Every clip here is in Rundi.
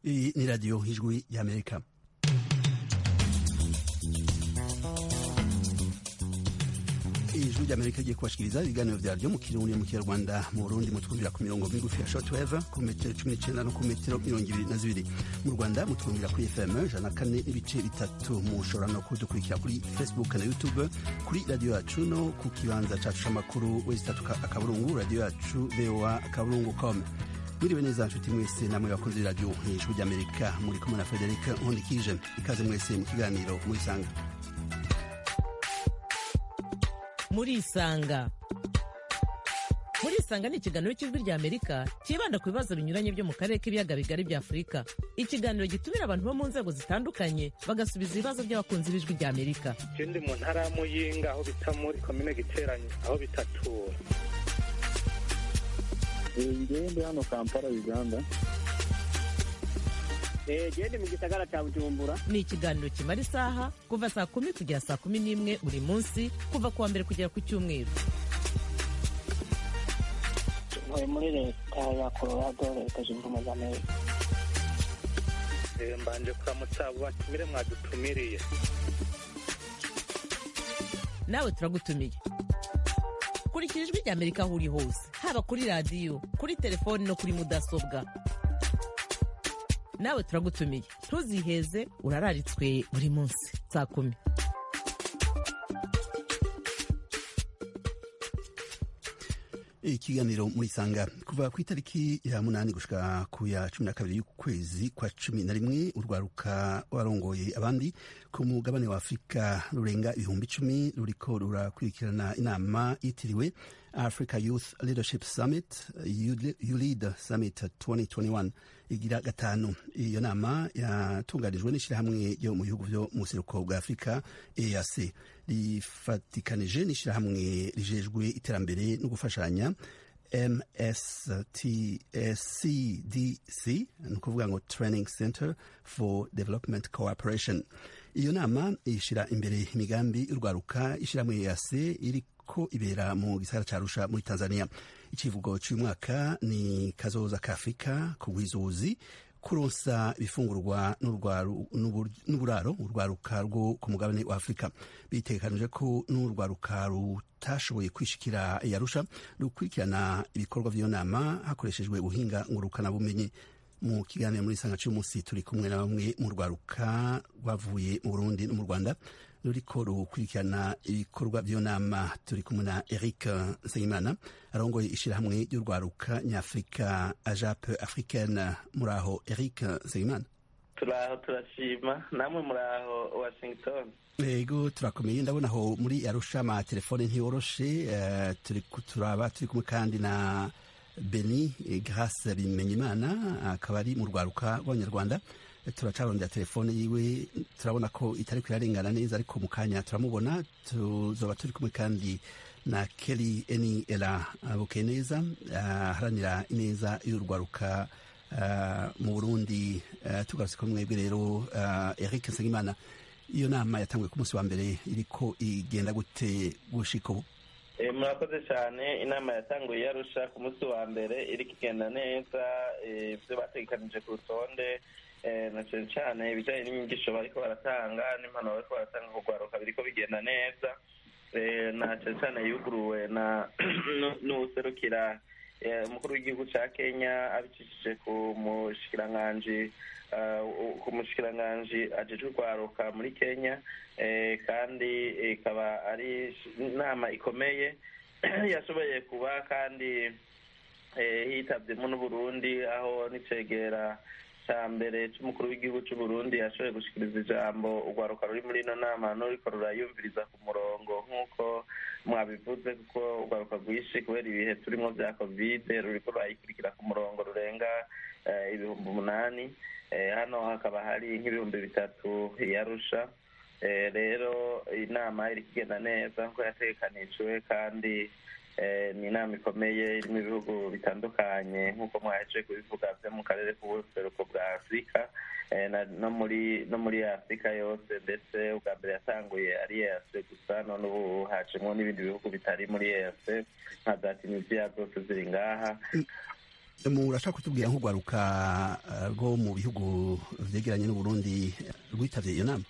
Iyi ni radiyo ijwi y'amerika ijwi ry'amerika rigiye kubashikiriza ibiganiro vyaryo mu kirundi mu kinyarwanda mu burundi mutwumvira ku mirongo migufi ya shortwave ku metero cumi n'icenda no ku metero mirongo ibiri na zibiri mu rwanda mutwumvira kuri fm ijana kane n'ibice bitatu mushobora no kudukurikira kuri facebook na youtube kuri radiyo yacu no ku kibanza cacu c'amakuru wesitatu akaburungu radiyo yacu voa akaburungu com mwiriwe neza nshuti mwese namwe bakunzi b'iradiyo ijwi ry'amerika muri kumwe na frederic nkundikije ikaze mwese mu kiganiro murisanga murisanga murisanga ni ikiganiro cy'ijwi rya amerika cyibanda ku bibazo binyuranye byo mu karere k'ibiyaga bigari bya afurika ikiganiro gitumira abantu bo mu nzego zitandukanye bagasubiza ibibazo by'abakunzi b'ijwi rya amerika ndi mu ntara ya muyinga aho bita muri komine giteranye aho bitatura ngewe ndi hano kampala uganda gende mu gisagara cya bujumbura ni ikiganiro kimara isaha kuva saa kumi kugera saa kumi n'imwe buri munsi kuva ku wa mbere kugera ku cyumweru ntuye muri leta ya colorado leta zunze ubumwe za amerika mbanje kuramutsa abo batumire mwadutumiriye nawe turagutumiye kurikira ijwi rya amerika aho uri hose haba kuri radiyo kuri telefoni no kuri mudasobwa nawe turagutumiye ntuziheze urararitswe buri munsi saa kumi ikiganiro murisanga kuva ku itariki ya munani gushika ku ya cumi na kabiri y'ukwezi kwa cumi na rimwe urwaruka warongoye abandi ku mugabane wa afurika rurenga ibihumbi icumi ruriko rurakurikirana inama yitiriwe africa youth leadership summit ulead summit 2021 igira gatanu iyo nama yatunganijwe n'ishyirahamwe ryo mu bihugu vyo mu buseruko bwa afurika eac rifatikanije n'ishyirahamwe rijejwe iterambere no gufashanya mstcdc ni ukuvuga ngo training center for development cooperation iyo nama ishira imbere imigambi y'urwaruka ishyirahamwe eac iri ko ibera mu gisagara ca Arusha muri Tanzania icivugo cy'uyu mwaka ni kazoza ka Afrika kugwizuzi kuronsa ibifungurwa n'uburaro urwaruka rwo ku mugabane wa Afurika bitegekanije ko n'urwaruka rutashoboye kwishikira yarusha rukurikirana ibikorwa vy'iyo nama hakoreshejwe ubuhinga ngurukana bumenyi mu kiganiro muri sanga cy'umunsi turi kumwe na bamwe mu rwaruka rwavuye mu Burundi no mu Rwanda ruriko rukurikirana ibikorwa by'iyo nama turi kumwe na Eric Nsengimana arongoye ishirahamwe ry'urwaruka nyafurika ajape africaine muri aho Eric Nsengimana turaho turashima namwe muri aho Washington ego turakomeye ndabona aho muri Arusha ama telefone ntiyoroshe uh, turi turaba turi kumwe kandi na Beni Grace Bimenyimana akaba ari mu rwaruka rw'abanyarwanda turacarondera telefone yiwe turabona ko itari kuyarengana neza ariko mu kanya turamubona tuzoba turi kumwe kandi na Kelly Eni Ela bukeye neza aharanira uh, ineza y'urwaruka uh, mu Burundi uh, tugarutse ko mwebwe rero Eric Nsengimana iyo nama yatanguye ku munsi wa mbere iriko igenda gute gushika ubu murakoze cyane inama yatanguye yarusha ku munsi wa mbere iriko igenda neza ibyo bategekanije ku rutonde na cyane cyane ibijyanye n'inyigisho bariko baratanga n'impanuro bariko baratanga ku rwaruka biriko bigenda neza na cyane cyane yuguruwe na n'uwuserukira umukuru w'igihugu cya kenya abicishije ku mushikiranganji ku mushikiranganji ajejwe urwaruka muri kenya kandi ikaba ari inama ikomeye yashoboye kuba kandi hitabyemo n'uburundi aho n'icegera cya mbere cy'umukuru w'igihugu cy'u Burundi yashoboye gushikiriza ijambo urwaruka ruri muri ino nama n'uriko rurayumviriza ku murongo nk'uko mwabivuze kuko urwaruka rwinshi kubera ibihe turimo bya kovide ruriko rurayikurikira ku murongo rurenga ibihumbi umunani hano hakaba hari nk'ibihumbi bitatu yarusha rero inama iri kugenda neza nk'uko yategekanijwe kandi ni inama ikomeye irimo ibihugu bitandukanye nk'uko mwaheje kubivuga byo mu karere k'ubuseruko bwa afurika no muri no muri afurika yose ndetse ubwa mbere yatanguye ari eyase gusa none ubu hacemo n'ibindi bihugu bitari muri eyase nka za tunisiya zose ziri ngaha murashaka kutubwira nk'urwaruka eh, rwo mu bihugu vyegeranye n'uburundi rwitavye iyo nama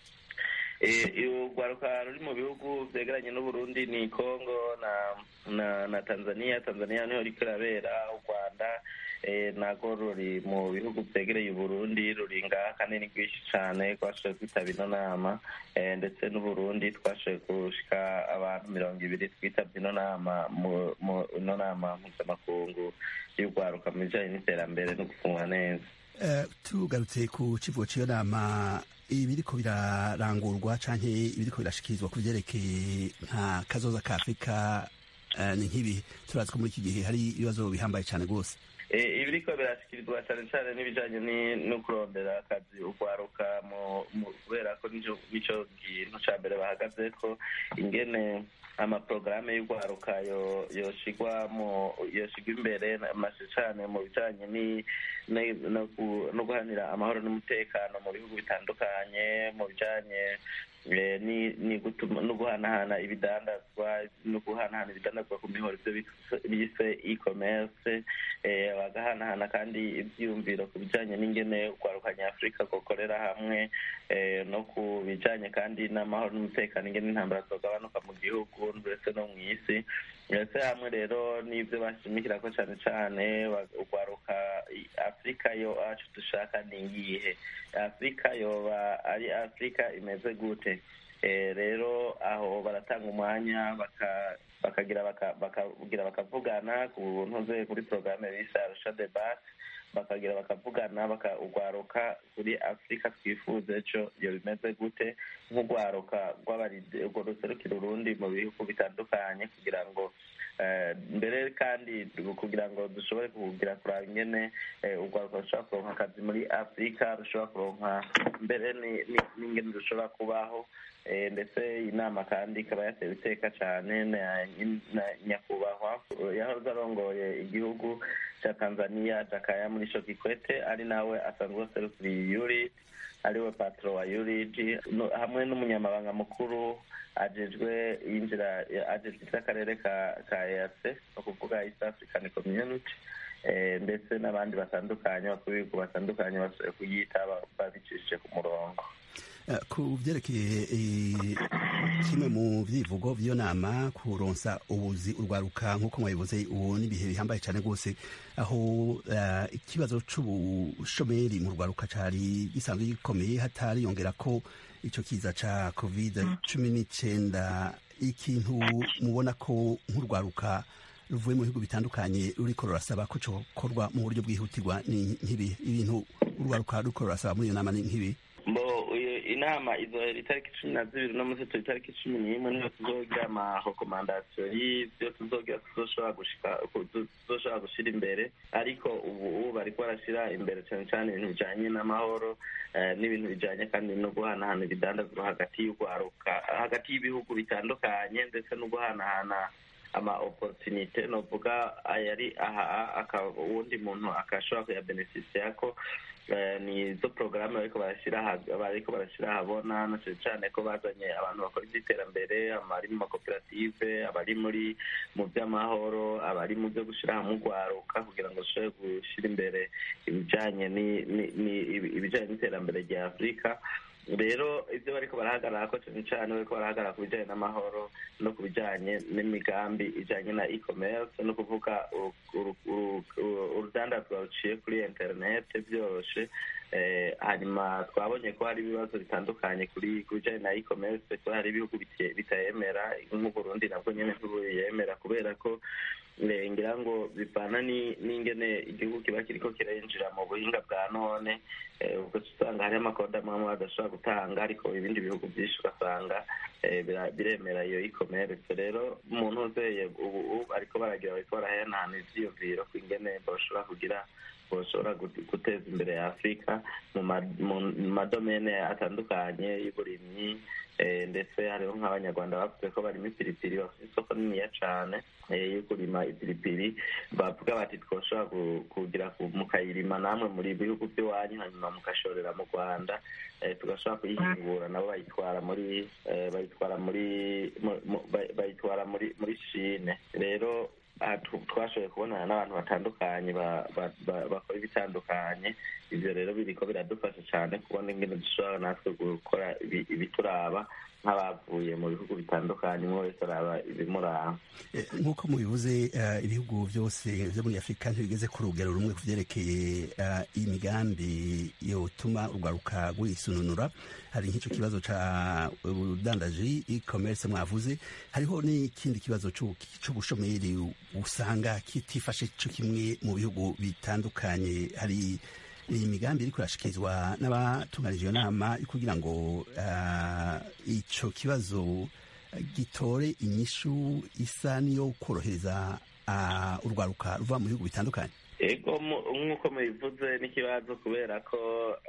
urwaruka ruri mu bihugu byegeranye n'uburundi ni congo na na na tanzania tanzania niho riko irabera u rwanda eh, narwo ruri mu bihugu byegereye uburundi ruri ngaha kandi ni rwinshi cane twashoboye kwitaba ino nama eh, ndetse n'uburundi twashoboye gushika abantu mirongo ibiri twitabye ino nama mu mu ino nama mpuzamakungu y'urwaruka mu bijanye n'iterambere no gufungwa neza Eh, tugarutse ku kivugo cy'iyo nama ibiriko birarangurwa canke ibiriko birashikirizwa ku vyerekeye nka kazoza ka afurika eh, ni nk'ibi turazi ko muri iki gihe hari ibibazo bihambaye cane rwose Eh, ibiriko birashyikirizwa cyane cyane n'ibijanye ni- no kurondera akazi urwaruka mu- mu- kubera ko nico nico kintu ca mbere bahagaze ko ingene amaporogaramu y'urwaruka yo- yoshigwa mu yoshigwa imbere mashe cane mu bijanye ni- ni- no gu- no guhanira amahoro n'umutekano mu bihugu bitandukanye mu bijanye eh, ni ni gutuma no guhanahana ibidandazwa no guhanahana ibidandazwa ku mihoro ivyo bise- bise e-commerce eh, bagahanahana kandi ivyiyumviro ku bijanye n'ingene urwaruka nyafurika gukorera hamwe eh, no ku bijanye kandi n'amahoro n'umutekano ingene intambara zogabanuka mu gihugu ndetse no mw'isi ndetse hamwe rero n'ivyo bashimikirako cane cane ba- urwaruka i- afurika yo acu dushaka ni iyihe afurika yoba ari afurika imeze gute Eh, rero aho baratanga umwanya baka- bakagira baka- bakagira bakavugana ku ntuze kuri porogaramu bise arusha debat bakagira bakavugana bakagwaruka kuri afurika twifuza ejo iyo bimeze gute nk'urwaruka rw'abaride urwo ruserukira urundi mu bihugu bitandukanye kugira ngo eh, mbere kandi kugira ngo dushobore kugira kuraba ingene eh, urwaruka rushobora kuronka akazi muri afurika rushobora kuronka mbere ni- ni- n'ingene rushobora kubaho Eh, ndetse inama kandi ikaba yatewe iteka cyane na na nyakubahwa yahoze arongoye igihugu cya tanzania jakaya muri sho kikwete ari nawe asanzwe aserukiriye yurid ariwe patro wa yurid no- hamwe n'umunyamabanga mukuru ajejwe yinjira ajejwe iby'akarere ka ka eac ni ukuvuga east african community eh, ndetse n'abandi batandukanye bakuru b'ibihugu batandukanye bashoboye kuyitaba babicishije ku murongo Eh, ku vyerekeye eh, kimwe mu vyivugo vy'iyo nama kuronsa ubuzi urwaruka nk'uko mwabivuze ubu n'ibihe bihambaye cane rwose aho eh, ikibazo c'ubushomeri mu rwaruka cari gisanzwe gikomeye hatariyongera ko ico kiza ca covid cumi n'icenda ikintu mubona ko nk'urwaruka ruvuye mu bihugu bitandukanye ruriko rurasaba ko cokorwa mu buryo bwihutirwa ni nk'ibi ibintu urwaruka ruriko rurasaba muri iyo nama ni nk'ibi mbo iyo inama izohera itariki cumi na zibiri no munsi turi itariki cumi n'imwe niho tuzogira amarekomandasiyo y'ivyo tuzogira tuzoshobora gushika tuzoshobora gushira imbere ariko ubu ubu bariko barashira imbere cane cane ibintu bijanye n'amahoro eh, n'ibintu bijanye kandi no guhanahana ibidandazwa hagati y'urwaruka hagati y'ibihugu bitandukanye ndetse no guhanahana ama opportunite novuga ayari aha aka uwundi muntu akashobora kuyabeneficiako Eh, ni zo porogaramu bariko barashira aha- bariko barashira ahabona na cane cane ko bazanye abantu bakora ivy'iterambere abari mu makoperative abari muri mu vy'amahoro abari mu vyo gushira hamwe urwaruka kugira ngo dushobore gushira imbere ibijanye ni- ni- ni- ibi- ibijanye n'iterambere rya afurika rero ivyo bariko barahagarara cane cane bariko barahagarara ku bijanye n'amahoro no ku bijanye n'imigambi ijanye na e-commerce no kuvuga uru- uru- uru- uru- urudandazwa ruciye kuri internet vyoroshe eh, hanyuma twabonye ko hari ibibazo bitandukanye kuri ku bijanye na e-commerce ko hari ibihugu bite- bitayemera nk'uburundi nabwo nyene ntibuyemera kubera ko eh, ngira ngo bivana ni- n'ingene igihugu kiba kiriko kirinjira mu buhinga bwa none eh, ubwo usanga hariho amakoda amwe amwe badashobora gutanga ariko ibindi bihugu byinshi ugasanga eh, bira- biremera iyo e-commerce rero umuntu uzeye ubu ubu bariko baragira bariko barahanahana ivyiyumviro ku ingene boshobora kugira boshobora gut- guteza imbere ya afurika mu ma- mu madomene atandukanye y'uburimyi eh, ndetse hariho nk'abanyarwanda bavuze ko barimo ipiripiri bafite isoko niniya cane eh, yo kurima ipiripiri bavuga bati twoshobora gu- kugira ku- mukayirima namwe muri bihugu by'iwanyu hanyuma mugashorera mu rwanda eh, tugashobora kuyihingura nabo bayitwara muri eh, bayitwara muri mu- mu- bay- bayitwara muri muri shine rero aha tu- twashoboye kubonana n'abantu batandukanye ba- ba- ba- bakora ibitandukanye ivyo rero biriko biradufasha cane kubona ingene dushobora natwe gukora ibi- ibituraba nk'abavuye mu bihugu bitandukanye umwe wese araba ibimuraba Eh, nk'uko mubivuze eh, ibihugu byose byo muri afurika ntibigeze ku rugero rumwe ku vyerekeye eh, imigambi yotuma urwaruka rwisununura hari nk'icyo kibazo ca ubudandaji e-commerce mwavuze hariho n'ikindi kibazo c'u- c'ubushomeri usanga kitifashe co kimwe mu bihugu bitandukanye hari iyi migambi iriko irashikirizwa n'abatunganije iyo nama yo kugira ngo ah, ico kibazo gitore inyishu isa niyo korohereza ah, urwaruka ruva mu bihugu bitandukanye ego mu- nk'uko mubivuze n'ikibazo kubera ko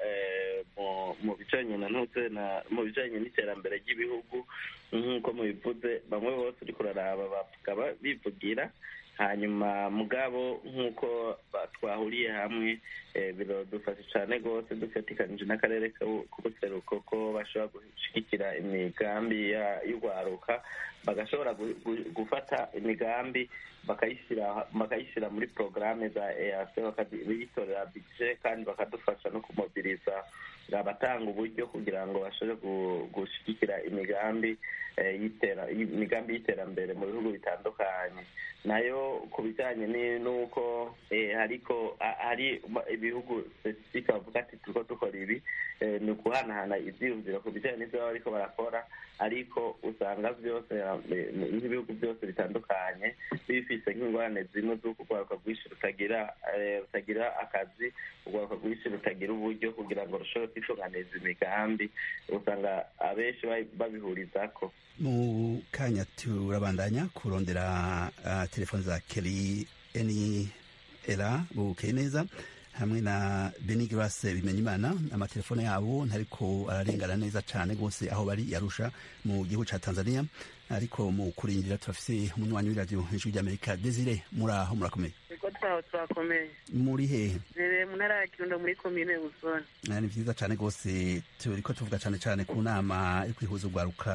eh, mu- mu bijanye na ntuze na mu bijanye n'iterambere ry'ibihugu nk'uko mubivuze bamwe bose uriko uraraba bavuga ba- bivugira hanyuma mugabo nk'uko ba- twahuriye hamwe eh, biradufasha cane rwose dufatikanije n'akarere k'u- k'ubuseruko ko bashobora gushigikira imigambi ya- y'urwaruka bagashobora gu- gu- gufata imigambi bakayishyira bakayishyira muri porogaramu za EAC bakayitorera bije kandi bakadufasha no kumobiriza abatanga uburyo kugira ngo bashobore gu- gushyigikira imigambi eh, y'itera- imigambi y'iterambere mu bihugu bitandukanye nayo ku bijyanye ni- n'uko eh, hariko a- hari ibihugu specifique bavuga ati turiko dukora ibi eh, ni ukuhanahana ivyiyumviro ku bijyanye n'ivyo baba bariko barakora ariko usanga byose eh, nk'ibihugu byose bitandukanye bifise nk'ingorane zimwe z'uko urwaruka rwinshi rutagira eh, rutagira akazi urwaruka rwinshi rutagira uburyo kugira ngo rushobore kwitunganiza imigambi usanga abenshi babi- babihurizako mu kanya turabandanya kurondera uh, telefoni za keri eni era bukeye neza hamwe na beni grace bimenyimana amatelefone yabo ntariko ararengana neza cane rwose aho bari yarusha mu gihugu ca tanzania ariko mu kurindira turafise umunywanyi w'iradiyo ijwi ry'amerika desire muri aho murakomeye niko twaho twakomeye muri hehe rere mu ntara ya kirundo muri komine busoni Ah, ni vyiza cane rwose turiko tuvuga cane cane ku nama yo kwihuza urwaruka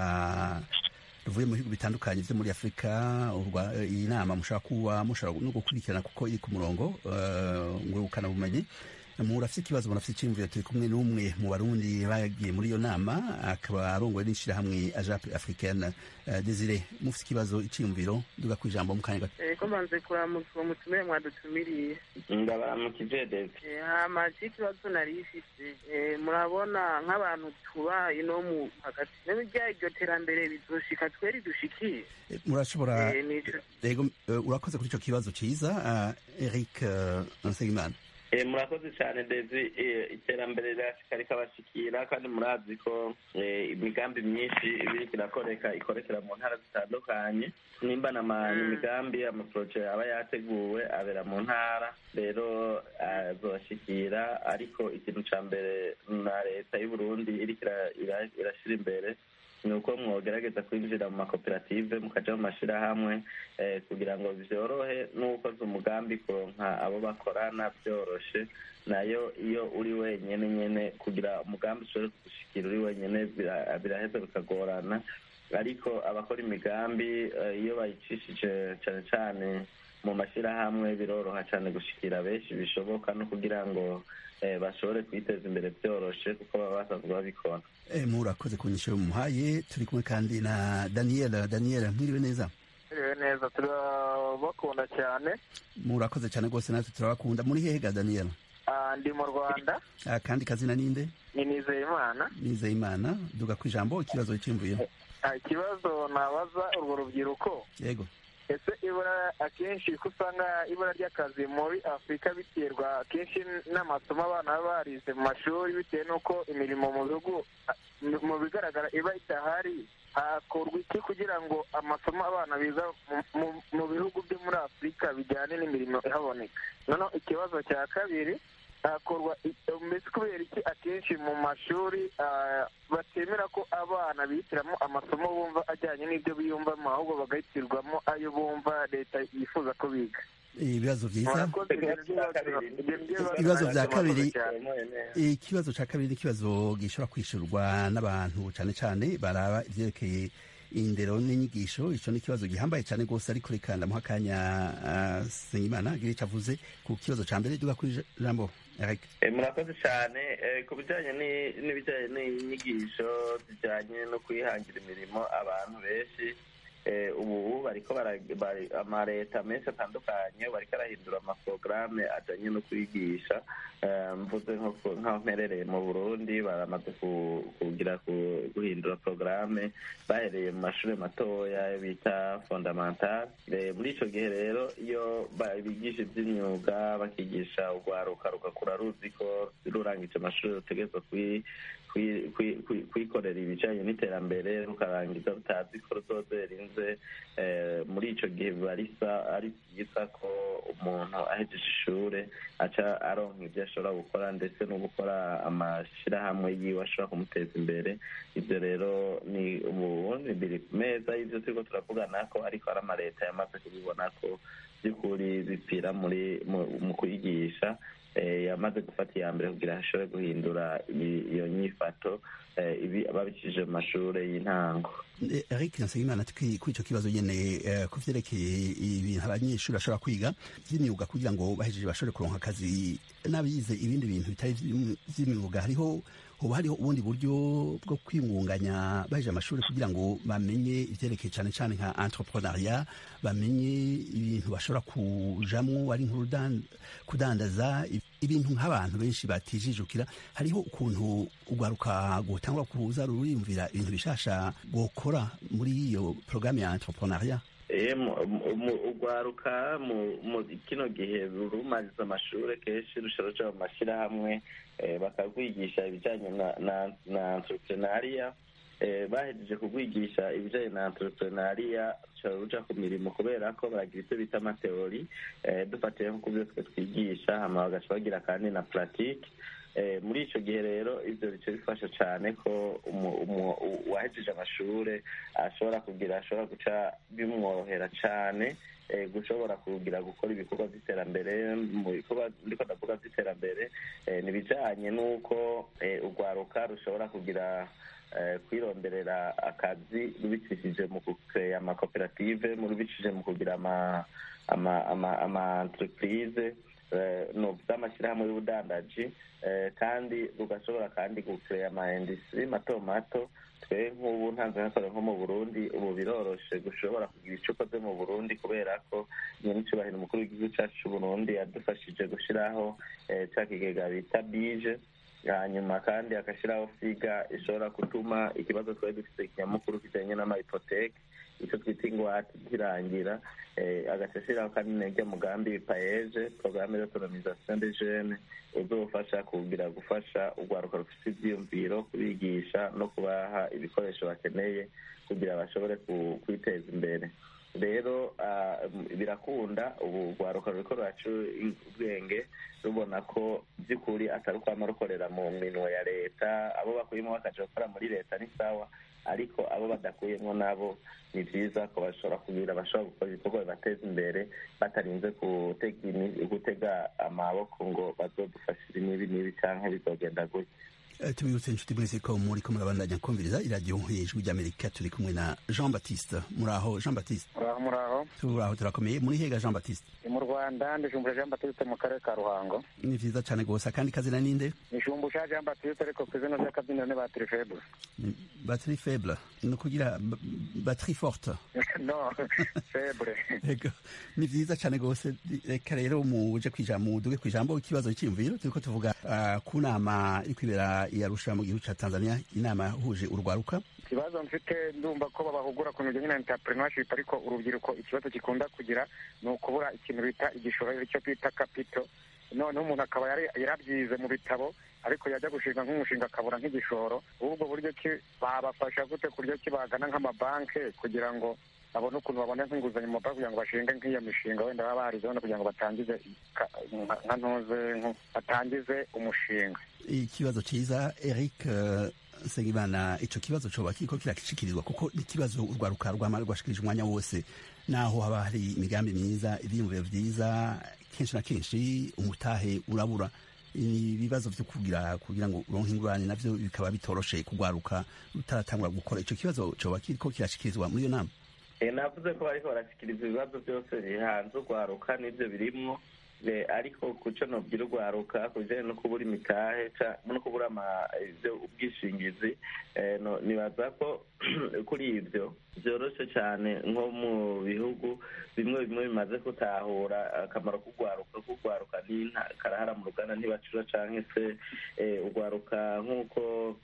ruvuye mu bihugu bitandukanye vyo muri afurika urwa- eh, iyi nama mushobora kuba mushobora no gukurikirana kuko iri ku murongo eh, ngurukana bumenyi murafise ikibazo murafise iciyumviro turi kumwe n'umwe mu barundi bagiye muri iyo nama akaba arongoye n'ishirahamwe ajape africaine Eh, desire mufise ikibazo iciyumviro duga kw'ijambo mu kanya gato ko mbanze kuramutsa uwo mutumire mwadutumiriye ndabaramukije dede Eh, hama ikibazo nari ifise eh, murabona nk'abantu tuba ino mu hagati n'ibijya iryo terambere bizoshika tweri dushikiye Eh, murashobora Eh, nico Ego, eh, urakoze kuri ico kibazo ciza uh, Eric uh, Nsengimana Eh, murakoze cyane ndezi eh, iterambere rirashika rikabashikira kandi murazi ko eh, imigambi myinshi ibiriko irakoreka ikorekera mu ntara zitandukanye nimba nama imigambi amaporoje aba yateguwe abera mu ntara rero azobashikira ariko ikintu ca mbere na leta y'uburundi iriko ira- ira- irashira imbere ni uko mwogerageza kwinjira mu makoperative mukaja mu mashirahamwe eh, kugira ngo vyorohe n'ukoze umugambi kuronka abo bakorana vyoroshe nayo iyo uri wenyene nyene kugira umugambi ushobore kugushikira uri wenyene bira- biraheza bikagorana ariko abakora imigambi eh, iyo bayicishije cane cane mu mashirahamwe biroroha cane gushikira benshi bishoboka no kugira ngo eh, bashobore kwiteza imbere vyoroshe kuko baba basanzwe babikora eh, murakoze ku nyisho muhaye turi kumwe kandi na Daniel Daniel mwiriwe neza Mwiriwe neza turabakunda cyane murakoze cyane rwose natwe turabakunda muri hehe ga Daniel Ah, ndi mu rwanda Ah, kandi kazina ninde ni nizeyimana nizeye imana duga kw'ijambo ikibazo cyimvuye Ah, ikibazo nabaza urwo rubyiruko yego ese ibura akenshi ko usanga ibura ry'akazi muri afurika biterwa akenshi n'amasomo abana baba barize mu mashuri bitewe n'uko imirimo mu bihugu ah, mu bigaragara iba idahari hakorwa iki kugira ngo amasomo abana biga mu- mu- mu bihugu byo muri afurika bijyane n'imirimo ihaboneka noneho ikibazo cya kabiri hakorwa i- mbese kubera iki akenshi mu mashuri ah, batemera ko abana bihitiramo amasomo bumva ajyanye n'ibyo biyumvamo ahubwo bagahitirwamo ayo bumva leta yifuza ko biga ibibazo byiza Murakoze, ibyo bibazo- ibyo bibazo Ibibazo bya murakoze kabiri. cyane. ikibazo cya kabiri ni ikibazo gishobora kwishyurwa n'abantu cyane cyane baraba ibyerekeye indero n'inyigisho ico ni ikibazo gihambaye cane rwose ariko reka ndamuha akanya uh, Sengimana agire ico avuze ku kibazo ca mbere duga kuri jambo Eric murakoze cyane ku bijyanye n'ibijyanye n'inyigisho zijyanye no kwihangira imirimo abantu benshi ubu bariko amaleta menshi atandukanye bariko arahindura amaporogaramu ajyanye no kwigisha mvuze nk'aho mperereye mu burundi baramaze kugira guhindura porogaramu bahereye mu mashuri matoya bita fondamentale muri icyo gihe rero iyo bigisha iby'imyuga bakigisha urwaruka rugakura ruzi ko rurangije amashuri rutegerezwa kwikorera ibijyanye n'iterambere rukarangiza rutazi ko ruzoze rinze muri icyo gihe biba ari byiza ko umuntu ahejeje ishuri aca aronka ibyo ashobora gukora ndetse no gukora amashyirahamwe yiwe ashobora kumuteza imbere ibyo rero ni ubundi biri ku meza y'ibyo turiko turavugana ko ariko hari amaleta yamaze kubibona ko by'ukuri bipfira muri mu kwigisha yamaze gufata iya mbere kugira ashobore guhindura iyo nyifato babikije mu mashuri y'intango eric nsengimana kuri icyo kibazo nyine ku vyerekeye ibintu abanyeshuri bashobora kwiga vy'imyuga kugira ngo bahejeje bashobore kuronka akazi n'abize ibindi bintu bitari vy'imyuga hariho hoba hariho ubundi buryo bwo kwingunganya baheje amashuri kugira ngo bamenye ivyerekeye cane cane nka entrepreneuria bamenye ibintu bashobora kujamwo ari kudandaza ibintu nk'abantu benshi batijijukira hariho ukuntu urwaruka gutangura kuza ruriyumvira ibintu bishasha gukora muri iyo porogaramu ya entrepreneuria urwaruka mu kino gihe rumariza amashuri kenshi rushobora ruja mu mashyirahamwe bakagwigisha ibijyanye na entrepreneuria bahejeje kugwigisha ibijyanye na entrepreneuria rushobora ruja ku mirimo kubera ko baragira ivyo bita amateori dufatiye nko ku byo twe twigisha hama bagaca bagira kandi na pratique muri icyo gihe rero ibyo bice bifasha cyane ko uwahejeje amashuri ashobora kugira ashobora guca bimworohera cyane gushobora kugira gukora ibikorwa by'iterambere mu bikorwa ndiko ndavuga by'iterambere ni ibijyanye n'uko urwaruka rushobora kugira kwironderera akazi rubicishije mu kureya amakoperative rubicishije mu kugira ama entreprise z'amashyirahamwe y'ubudandaji kandi rugashobora kandi gukeya ama industrie mato mato twe nk'ubu ntanze nkakora nko mu burundi ubu biroroshe gushobora kugira icyo ukoze mu burundi kubera ko nyenicubahiro umukuru w'igihugu cyacu c'uburundi yadufashije gushiraho ca kigega bita bije hanyuma kandi agashyiraho figa ishobora gutuma ikibazo twari dufite kinyamukuru kijanye n'amahipoteke icyo twita ingwate kirangira agaca ashyiraho kandi n'irya mugambi paeje porogaramu d'autonomisation de jeunes uzofasha kugira gufasha urwaruka rufite ivyiyumviro kubigisha no kubaha ibikoresho bakeneye kugira bashobore kwiteza imbere rero birakunda ubu rwaruka ruriko ruraca ubwenge rubona ko by'ukuri atari ukwama rukorera mu minwe ya leta abo bakuyemo bakaja gukora muri leta ni sawa ariko abo badakuyemo nabo ni byiza ko bashobora kugira bashobora gukora ibikorwa bibateza imbere batarinze gutega amaboko ngo bazodufashire n'ibi n'ibi canke bizogenda gutya tubibutse inshuti mwese ko muri ko murabandanya kumviriza iradiyo ijwi ry'amerika turi kumwe na jean baptiste muraho jean baptiste muraho muraho turaho turakomeye muri hega jean baptiste mu rwanda ndijumbura jean baptiste mu karere ka ruhango ni vyiza cane gose akandi kazina ninde nishumbusha jean baptiste ariko ku izina ry'akabyiniro ni batiri faible batiri faible ni ukugira batiri forte no faible ni vyiza cane gose reka rero muje kwijambo muduge kwijambo ikibazo cy'imviro turiko tuvuga uh, ku nama iri kwibera yarusha mu gihugu ca Tanzania inama yahuje urwaruka ikibazo mfite ndumva ko babahugura ku bijyanye na entrepreneurship ariko urubyiruko ikibazo gikunda kugira ni ukubura ikintu bita igishoro icyo twita kapito noneho umuntu akaba yarabyize mu bitabo ariko yajya gushinga nk'umushinga akabura nk'igishoro ubwo buryo ki babafasha gute ku buryo ki bagana nk'amabanki kugira ngo babone ukuntu babone nk'inguzanyo mu mabanki kugira ngo bashinge nk'iyo mishinga wenda baba barizeho kugira ngo batangize nka ntuze batangize umushinga ikibazo cyiza eric nsengimana icyo kibazo coba kiriko kirakishikirizwa kuko ikibazo urwaruka rwama rwashikirije umwanya wose naho haba hari imigambi myiza ivyiyumviro vyiza kenshi na kenshi umutahe urabura ibibazo vyo kugira kugira ngo uronke ingurane navyo bikaba bitoroshe kugwaruka rutaratangura gukora ico kibazo coba kiriko kirashikirizwa muri iyo nama navuze ko bariko barashikiriza ibibazo byose bihanze urwaruka n'ibyo birimwo ariko kuco nobwira urwaruka ku bijanye no kubura imitahe no kubura ubwishingizi nibaza ko kuri ibyo byoroshe cyane nko mu bihugu bimwe bimwe bimaze gutahura akamaro k'urwaruka k'urwaruka karahara mu ruganda ntibacura canke se urwaruka nk'uko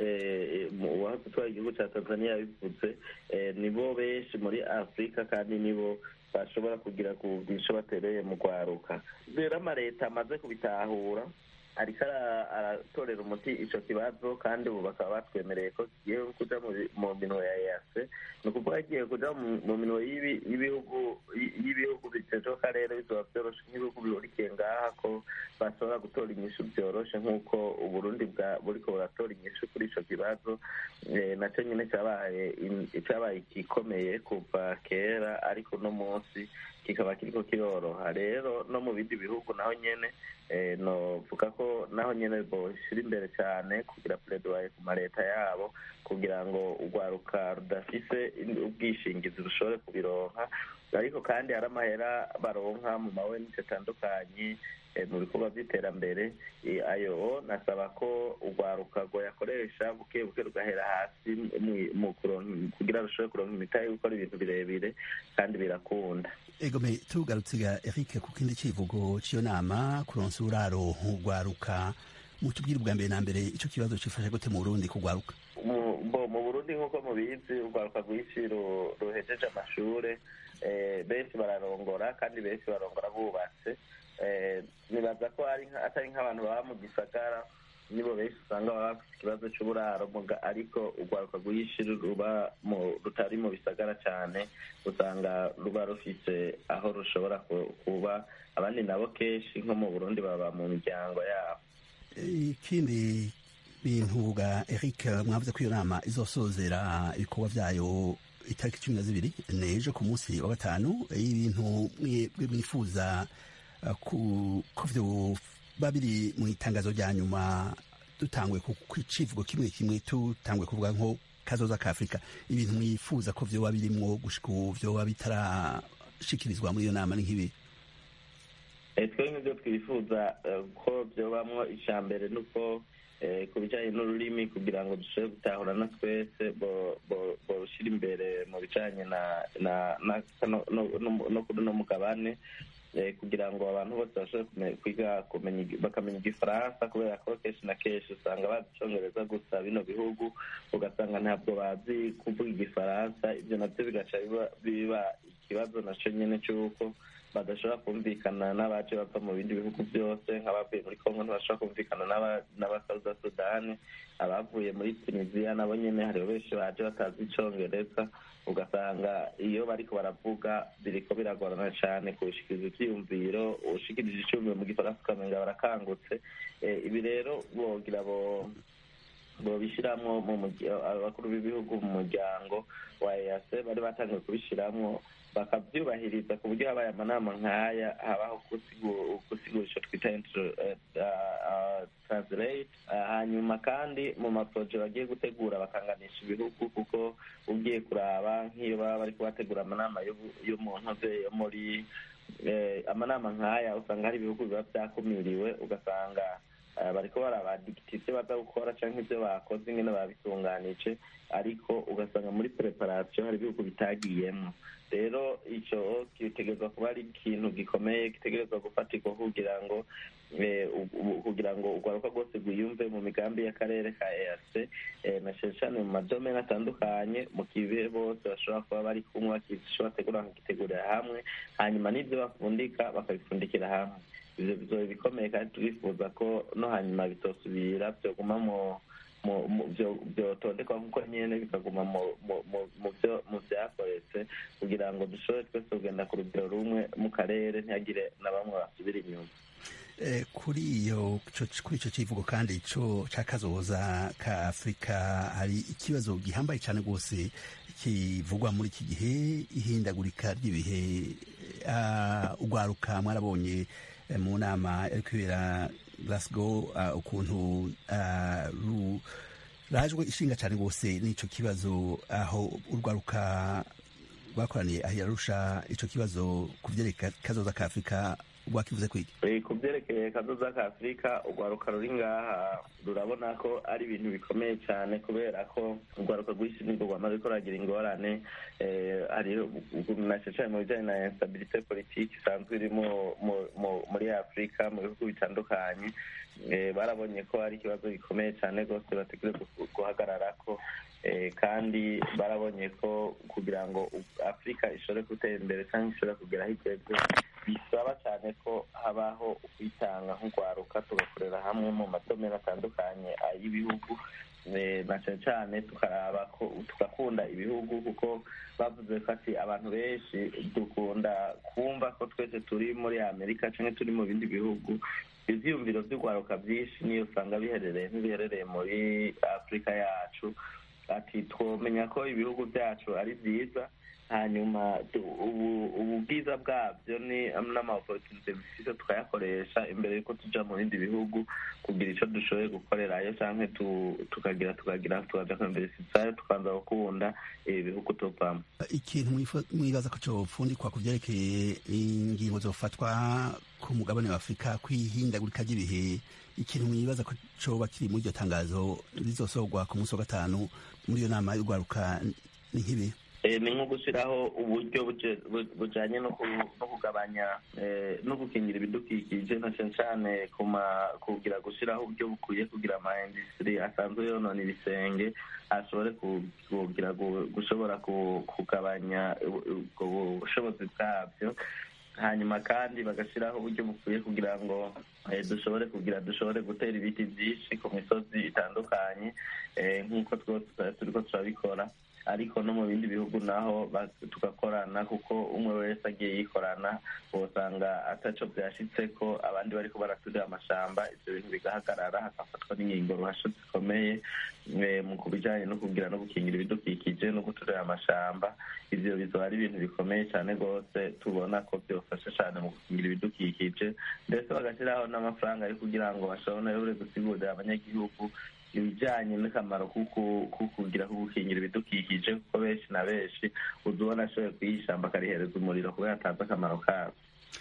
uwahoze utwara igihugu cya tanzania yabivuze nibo benshi muri afurika kandi nibo bashobora kugira ku bwisho batereye mu rwaruka rero amaleta amaze kubitahura ariko aratorera umuti ico kibazo kandi ubu bakaba batwemereye ko kigiye kuja mu minwe ya yase ni ukuvuga kigiye kuja mu minwe y'ibihugu y'ibihugu bitejwe akarere bizoba vyoroshe nk'ibihugu bihurikiye ngaha ko bashobora gutora inyishu vyoroshe nk'uko uburundi buriko buratora inyishu kuri ico kibazo naco nyene cabaye cabaye igikomeye kuva kera ariko uno munsi kikaba kiriko kiroroha rero no mu bindi bihugu naho nyene novuga ko naho nyene boshira imbere cyane kugira pledoye ku maleta yabo kugira ngo urwaruka rudafise ubwishingizi rushobore kubironka ariko kandi hari amahera baronka mu mawenisi atandukanye mu bikorwa by'iterambere ayo nasaba ko urwaruka rwayakoresha buke buke rugahera hasi kugira rushobore kuronka imitahe yo gukora ibintu birebire kandi birakunda egome tugarutse Eric ku kindi kivugo cy'iyo nama kuronsa uraro urwaruka mutubwire ubwa mbere na mbere icyo kibazo cifashe gute mu Burundi kugwaruka mu Burundi nk'uko mubizi urwaruka rwinshi ruhejeje amashure benshi bararongora kandi benshi barongora bubatse nibaza ko atari nk'abantu baba mu gisagara nibo benshi usanga baba bafite ikibazo cy'uburaro ariko urwaruka rwinshi ruba rutari mu bisagara cyane usanga ruba rufise aho rushobora kuba abandi nabo kenshi nko mu burundi baba mu miryango yabo ikindi bintu ga eric mwavuze ko iyo nama izosozera ibikorwa byayo itariki cumi na zibiri n'ejo ku munsi wa gatanu ibintu mwifuza ko vyoba biri mu itangazo rya nyuma dutangwe ku icivugo kimwe kimwe tutangwe kuvuga nko kazoza ka afurika ibintu mwifuza ko vyoba birimwo gushika ubu vyoba bitarashikirizwa muri iyo nama ni nk'ibi twe nk'ibyo twifuza ko byobamwo icya mbere ni uko ku bijyanye n'ururimi kugira ngo dushobore gutahurana twese borushyira imbere mu bijyanye no kuri uno mugabane kugira ngo abantu bose bashobore kwiga bakamenya igifaransa kubera ko kenshi na kenshi usanga bazi icyongereza gusa bino bihugu ugasanga ntabwo bazi kuvuga igifaransa ibyo nabyo bigaca biba ikibazo nacyo nyine cy'uko badashobora kumvikana n'abaje bava mu bindi bihugu byose nk'abavuye muri kongo ntibashobora kumvikana n'abasauda sudani abavuye muri tunisiya nabo nyine hariho benshi baje batazi icyongereza ugasanga iyo bariko baravuga biriko biragorana cyane kushikiriza ivyiyumviro ushikirije icyumviro mu gifaransa ukamenga barakangutse ibi rero bogira bo bobishiramwo abakuru b'ibihugu mu muryango wa ease bari batangiye kubishiramwo bakabyubahiriza ku buryo habaye amanama nk'aya habaho gusigura icyo twita translate hanyuma kandi mu maporoje bagiye gutegura bakanganisha ibihugu kuko ugiye kuraba nk'iyo baba bari kubategura amanama yo mu ntoze yo muri amanama nk'aya usanga hari ibihugu biba byakumiriwe ugasanga bariko barabadikita ivyo baza gukora canke ivyo bakoze ingene babitunganije ariko ugasanga muri preparation hari ibihugu bitagiyemwo rero ico gitegerezwa kuba ari ikintu gikomeye gitegerezwa gufatirwa kugira ngo kugira ngo urwaruka rwose rwiyumve mu migambi y'akarere ka eac na cane cane mu madomene atandukanye mu kibe bose bashobora kuba bari kumwe bakico bategura bakagitegurira hamwe hanyuma n'ivyo bafundika bakabifundikira hamwe ivyo bizoba bikomeye kandi turifuza ko no hanyuma bitosubira vyoguma mu byotondekwa nk'uko nyine bikaguma mu byakoretse kugira ngo dushobore twese kugenda ku rugero rumwe mu karere ntihagire na bamwe basubira inyuma kuri iyo kuri icyo kivugo kandi cyo cy'akazoza ka afurika hari ikibazo gihambaye cyane rwose kivugwa muri iki gihe ihindagurika ry'ibihe urwaruka mwarabonye mu nama yari kubera glasgow uh, ukuntu uh, ru rajwe ishinga cyane rwose n'ico kibazo aho urwaruka rwakoraniye aho yarusha ico kibazo ku vyerekeye kazoza ka afurika rwakivuze kwiki Eh, ku byerekeye kazoza ka afurika urwaruka ruri ngaha rurabona ko ari ibintu bikomeye cyane kubera ko urwaruka rw'isi nibwo rwamaze ko ruragira ingorane eh, hari nacecaye mu bijyanye na instabilité politique isanzwe iri mu- mu- mu- muri afurika mu bihugu bitandukanye Eh, barabonye ko ari ikibazo gikomeye cyane rwose bategereje gu- guhagararako Eh, kandi barabonye ko kugira ngo u- afurika ishobore gutera imbere cyangwa ishobore kugera aho igeze bisaba cyane ko habaho ukwitanga nk'urwaruka tugakorera hamwe mu matomero atandukanye ay'ibihugu Eh, na cyane cyane tukaraba ko tugakunda ibihugu kuko bavuze ko ati abantu benshi dukunda kumva ko twese turi muri amerika cyangwa turi mu bindi bihugu ivyiyumviro vy'urwaruka vyinshi niyo usanga biherereye ntibiherereye muri afurika yacu ati twomenya ko ibihugu byacu ari byiza hanyuma tu- ubu ubu bwiza bwabyo ni n'amaopportunite bifite tukayakoresha imbere y'uko tuja mu bindi bihugu kugira ico dushoboye gukorerayo canke tu- tukagira tukagira tukaja kwemberesizayo tukanza gukunda ibihugu tuvamo ikintu mwifu- mwibaza ko copfundikwa ku vyerekeye ingingo zofatwa ku mugabane wa afurika kwihindagurika ry'ibihe ikintu mwibaza ko coba kiri muri iryo tangazo rizosorwa ku munsi wa gatanu muri iyo nama y'urwaruka ni nk'ibi Eh, ni nko gushyiraho uburyo buje- bu- bujanye no ku- no kugabanya eh, no gukingira ibidukikije na cyane cyane kuma kugira gushyiraho uburyo bukwiye kugira ama industry asanzwe yonona ibisenge ashobore ku- kugira gu- gushobora ku- kugabanya u- ubwo bushobozi bwabyo hanyuma kandi bagashyiraho uburyo bukwiye kugira ngo eh, dushobore kugira dushobore gutera ibiti byinshi ku misozi itandukanye eh, nk'uko twose turiko turabikora ariko no mu bindi bihugu naho ba- tugakorana kuko umwe wese agiye yikorana usanga ataco byashitse ko abandi bariko baraturira amashamba ivyo bintu bigahagarara hagafatwa n'ingingo ruhasho zikomeye eh, mu kubijanye no kugira no gukingira ibidukikije no guturira amashamba ivyo bizoba ari ibintu bikomeye cyane rwose tubona ko byofasha cyane mu gukingira ibidukikije ndetse bagashyiraho n'amafaranga yo kugira ngo bashobore gusigurira abanyagihugu ibijyanye n'akamaro kuko kugira ko gukingira ibidukikije kuko benshi na benshi uza ubona ashoboye kuyishyamba akarihereza umuriro kubera atazi akamaro kabo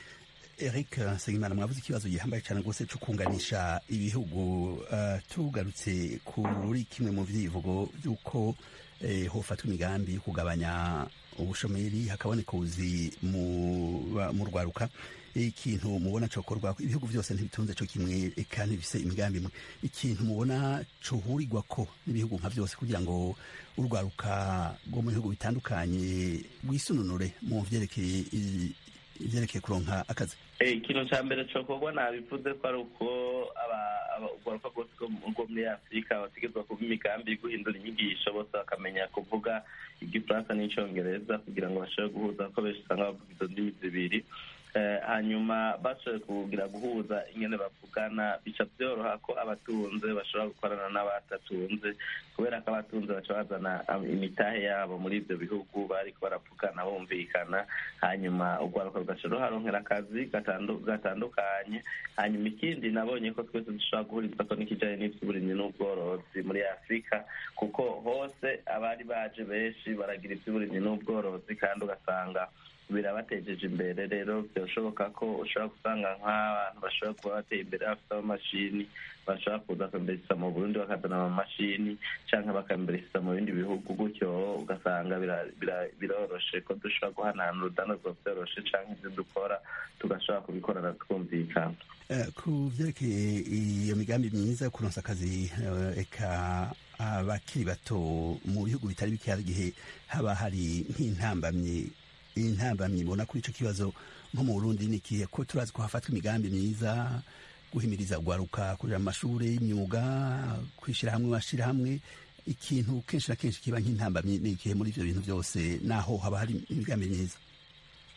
eric nsengimana mwavuze ikibazo gihambaye cyane rwose cyo kunganisha ibihugu uh, tugarutse kuri kimwe mu vyivugo by'uko eh, hofatwa imigambi yo kugabanya ubushomeri hakaboneka ubuzi mu ba- mu rwaruka ikintu mubona cokorwa ibihugu byose ntibitunze co kimwe eka ntibifise imigambi imwe ikintu mubona cohurirwa ko n'ibihugu nka byose kugira ngo urwaruka rwo mu bihugu bitandukanye rwisununure mu vyerekeye i- ivyerekeye kuronka akazi Eh, ikintu cya mbere cokorwa nabivuze ko ari uko aba- aba- urwaruka rwose rwo mu- rwo muri afurika bategerezwa kuba imigambi yo guhindura inyigisho bose bakamenya kuvuga igifaransa n'icyongereza kugira ngo bashobore guhuza kuko benshi usanga bavuga izo ndimi zibiri Eh, hanyuma bashoboye kugira guhuza ingene bavugana bica byoroha ko abatunze bashobora gukorana n'abatatunze kubera ko abatunze baca bazana am- imitahe yabo muri ibyo bihugu bariko baravugana bumvikana hanyuma urwaruka rugaca ruharonkera akazi gatandu- gatandukanye hanyuma ikindi nabonye ko twese dushobora guhuriza ko n'ikijanye n'ivy'uburimyi n'ubworozi muri afurika kuko hose abari baje benshi baragira ivy'uburimyi n'ubworozi kandi ugasanga birabatejeje imbere rero byashoboka ko ushobora gusanga nk'abantu bashobora kuba bateye imbere bafite amamashini bashobora kuza kwembereza mu burundi bakazana amamashini cyangwa bakembereza mu bindi bihugu gutyo ugasanga bira- bira- biroroshe ko dushobora guhanahana urudandazwa byoroshe cyangwa ibyo dukora tugashobora kubikorana twumvikana Eh, ku vyerekeye iyo migambi myiza yo kuronsa akazi eh, eka abakiri bato mu bihugu bitari bike hari igihe haba hari nk'intambamyi intambamyi ibona kuri ico kibazo nko mu burundi ni ikihe ko turazi ko hafatwa imigambi myiza guhimiriza urwaruka kurira mu mashuri y'imyuga kwishyira hamwe bashira hamwe ikintu kenshi na kenshi kiba nk'intambamyi ni ikihe muri ivyo bintu byose naho haba hari imigambi myiza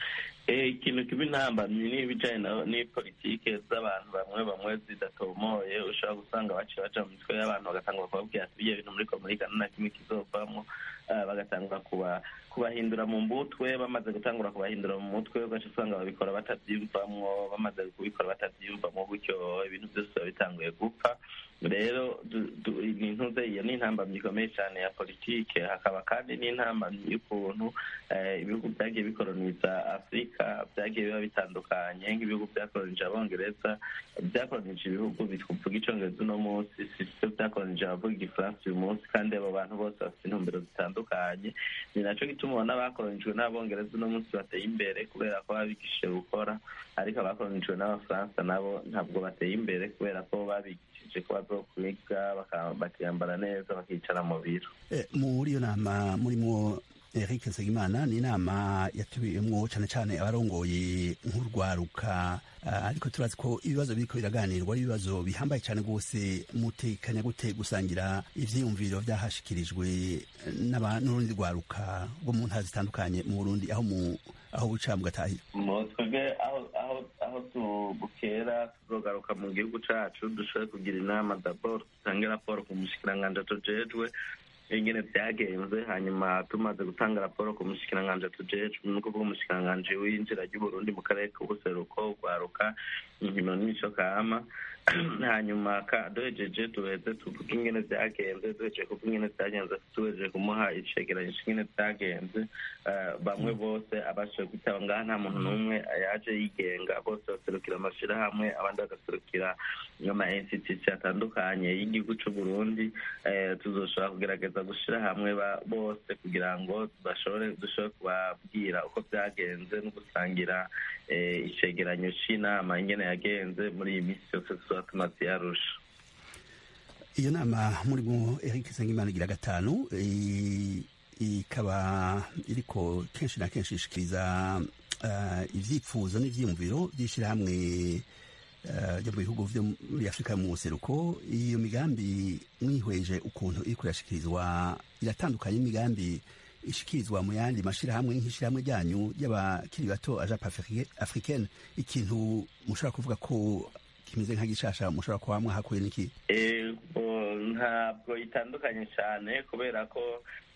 ikintu kiba intambamyi n'ibijyanye n'ipolitike z'abantu bamwe bamwe zidatomoye ushobora gusanga baciye baca mu mitwe y'abantu bagatanga bakababwira ati ibyo bintu muri komurika nta kimwe kizovamo bagatangura kubahindura mu mutwe bamaze gutangura kubahindura mu mutwe ugaca usanga babikora batabyiyumvamwo bamaze kubikora batabyiyumvamo gutyo ibintu byose biba bitanguye gupfa rero intuze iyo ni intambamyi ikomeye cyane ya politike hakaba kandi n'intambamyi y'ukuntu ibihugu byagiye bikoroniza afurika byagiye biba bitandukanye nk'ibihugu byakoronije abongereza byakoronije ibihugu bivuga icyongereza uno munsi si byo byakoronije abavuga igifaransa uyu munsi kandi abo bantu bose bafite intumbero zitandukanye ni nacyo gituma ubona abakoronijwe n'abongereza uno munsi bateye imbere kubera ko babigishije gukora ariko abakoronijwe n'abafaransa nabo ntabwo bateye imbere kubera ko babigishije ko bazokwiga bakiyambara neza bakicara mu biro muri iyo nama murimo Eric Nsengimana ni inama yatubiyemwo cyane cyane abarongoye nk'urwaruka ariko turazi ko ibibazo biriko biraganirwa ari ibibazo bihambaye cyane rwose mutekanya gute gusangira ivyiyumviro vyahashikirijwe n'urundi rwaruka rwo mu ntara zitandukanye mu Burundi aho mu aho buca mugatahira twebwe aho aho bukera tuzogaruka mu gihugu cacu dushobore kugira inama dabord dutange raporo ku mushikiranganji tujejwe ingene vyagenze hanyuma tumaze gutanga raporo ku mushikiranganji tujejwe ni ukuvuga umushikiranganji w'inzira ry'uburundi mu karere k'ubuseruko rwaruka inkino n'imico kama hanyuma duhejeje duheze tuvuga ingene vyagenze duhejeje kuvuga ingene vyagenze duhejeje kumuha icegeranyo c'ingene vyagenze bamwe bose abashoboye kwitaba ngaha nta muntu n'umwe yaje yigenga bose baserukira amashirahamwe abandi bagaserukira ama institution atandukanye y'igihugu c'uburundi tuzoshobora kugerageza gushira hamwe bose kugira ngo bashobore dushobore kubabwira uko vyagenze no gusangira icegeranyo c'inama ingene yagenze muri iyi minsi yose tuzoba tumaze yarusha iyo nama murimo Eric Nsengimana igira gatanu ikaba iriko kenshi na kenshi ishikiriza ivyifuzo n'ivyiyumviro vy'ishirahamwe ryo mu bihugu vyo muri afurika mu buseruko iyo migambi mwihweje ukuntu iriko irashikirizwa iratandukanye n'imigambi ishikirizwa mu yandi mashirahamwe nk'ishirahamwe ryanyu ry'abakiri bato ajape africaine ikintu mushobora kuvuga ko kimeze nka gishasha mushobora kuba mwahakuye n'iki ntabwo itandukanye cyane kubera ko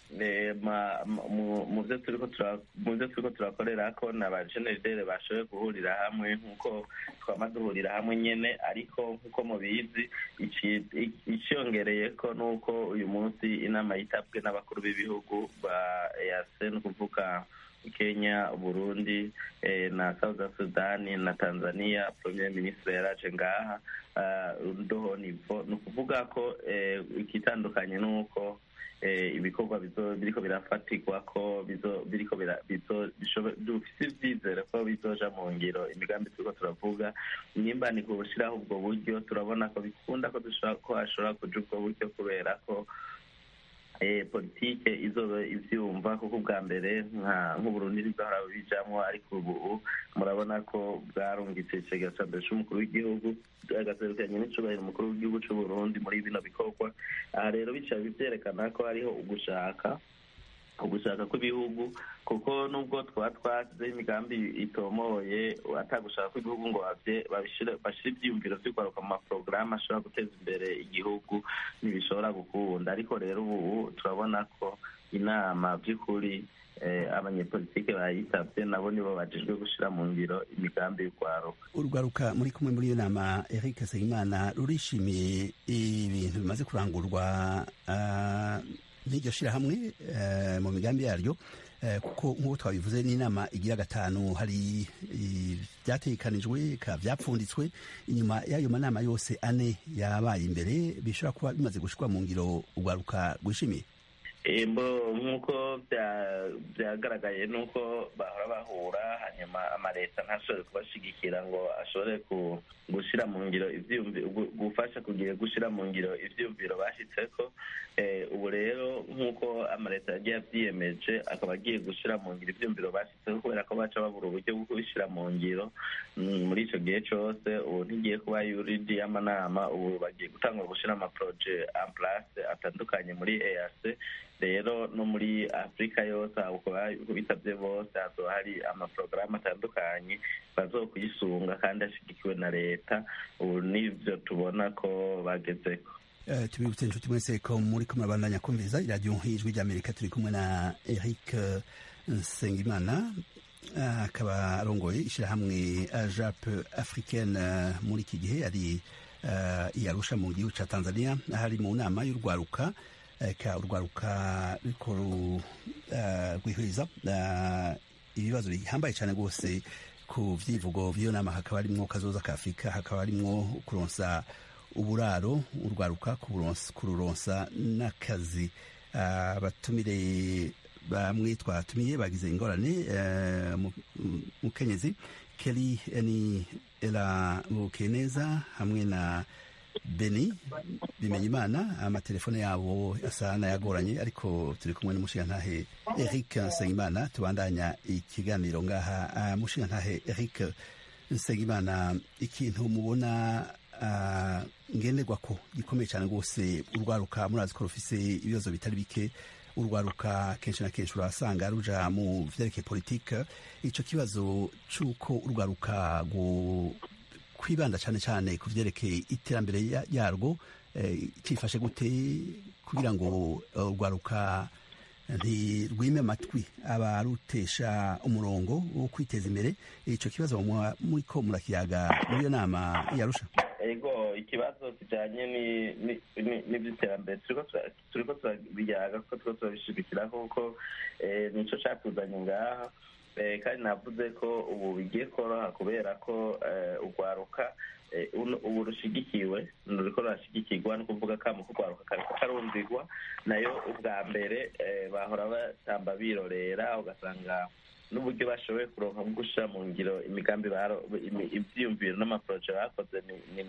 mu byo turiko turakorera ko na ba generidere bashoboye guhurira hamwe nk'uko twama duhurira hamwe nyene ariko nk'uko mubizi iciyongereye ko nuko uyu munsi inama yitabwe n'abakuru b'ibihugu ba ease ni ukuvuga kenya burundi na south sudani na tanzania premier ministre yaraje ngaha ndoho nivo ni ukuvuga ko ikitandukanye nuko ibikorwa biriko birafatirwa ko biriko dufise ivyizere ko bizoja mu ngiro imigambi turiko turavuga nimba ni kubushiraho ubwo buryo turabona ko bikunda ko hashobora kuja ubwo buryo kubera ko politike izoba ivyumva kuko ubwa mbere nk'uburundi ntibwahora bijamwo ariko ubu murabona ko bwarungitse icegera ca mbere c'umukuru w'igihugu agaserukanye n'icubahiro umukuru w'igihugu c'uburundi muri bino bikorwa aha rero bica vyerekana ko hariho ugushaka ugushaka kw'ibihugu kuko nubwo twaba twasizeho imigambi itomoye atagushaka kw'ibihugu ngo bashire ivyiyumviro vy'urwaruka mu maporogaramu ashobora guteza imbere igihugu ntibishobora gukunda ariko rero ubu turabona ko inama vy'ukuri abanyepolitike bayitabye nabo nibo bajejwe gushira mu ngiro imigambi y'urwaruka urwaruka muri kumwe muri iyo nama Eric Nsengimana rurishimiye ibintu bimaze kurangurwa n'iryo shirahamwe mu migambi yaryo kuko nk'uko twabivuze n'inama igira gatanu hari ibyatekanijwe byapfunditswe inyuma y'ayo manama yose ane yabaye imbere bishobora kuba bimaze gushirwa mu ngiro urwaruka rwishimiye embo nk'uko byagaragaye nuko bahora bahura hanyuma amaleta ntashobore kubashigikira ngo ashobore gushyira mu ngiro gufasha kugira gushyira mu ngiro ivyumviro bashyitseko ubu rero nk'uko amaleta yagiye avyiyemeje akaba agiye gushyira mu ngiro ivyumviro bashyitseko kubera ko baca babura uburyo bwo kubishyira mu ngiro muri ico gihe cose ubu ntigiye kuba yuridi y'amanama ubu bagiye gutangura gushyira amaproje en place atandukanye muri eac rero no muri afurika yose uko bitabye bose hazoba hari amaporogaramu atandukanye bazokuyisunga kandi ashyigikiwe na leta ubu nibyo tubona ko bagezeko tubibutse inshuti mwese ko muri ko murabandanya kumviriza iradiyo ijwi ry'amerika turi kumwe na eric nsengimana akaba arongoye ishyirahamwe jape africaine muri iki gihe ari iyarusha mu gihugu cya tanzania aho ari mu nama y'urwaruka ka urwaruka ruriko rwihuriza ibibazo bihambaye cyane rwose ku vyivugo vy'iyo nama hakaba harimwo kazoza ka afurika hakaba harimwo kuronsa uburaro urwaruka kururonsa n'akazi abatumire bamwe twatumiye bagize ingorane mukenyezi keri ni era mukeneza hamwe na beni bimenya imana amatelefone yabo asa n'ayagoranye ariko turi kumwe n'umushingantahe eric nsengimana tubandanya ikiganiro ngaha mushingantahe eric nsengimana ikintu mubona ngenderwa ko gikomeye cyane rwose urwaruka murazi ko rufise ibibazo bitari bike urwaruka kenshi na kenshi urasanga ruja mu vyerekeye politike ico kibazo c'uko urwaruka kwibanda cyane cyane ku vyerekeye iterambere yarwo cifashe gute kugira ngo urwaruka ntirwime amatwi abarutesha umurongo wo kwiteza imbere ico kibazo muriko murakiyaga muri iyo nama yarusha ego ikibazo kijanye n'ivy'iterambere turiko turabiyaga kuko turiko turabishigikira kuko nico catuzanye ngaha kandi navuze ko ubu bigiye koroha kubera ko urwaruka ubu rushigikiwe ruriko rurashigikirwa ni ukuvuga kamo ko urwaruka kariko karumvirwa nayo ubwa mbere bahora batamba birorera ugasanga n'uburyo bashoboye kuronka bwo gushira mu ngiro imigambi ivyiyumviro n'amaporoje bakoze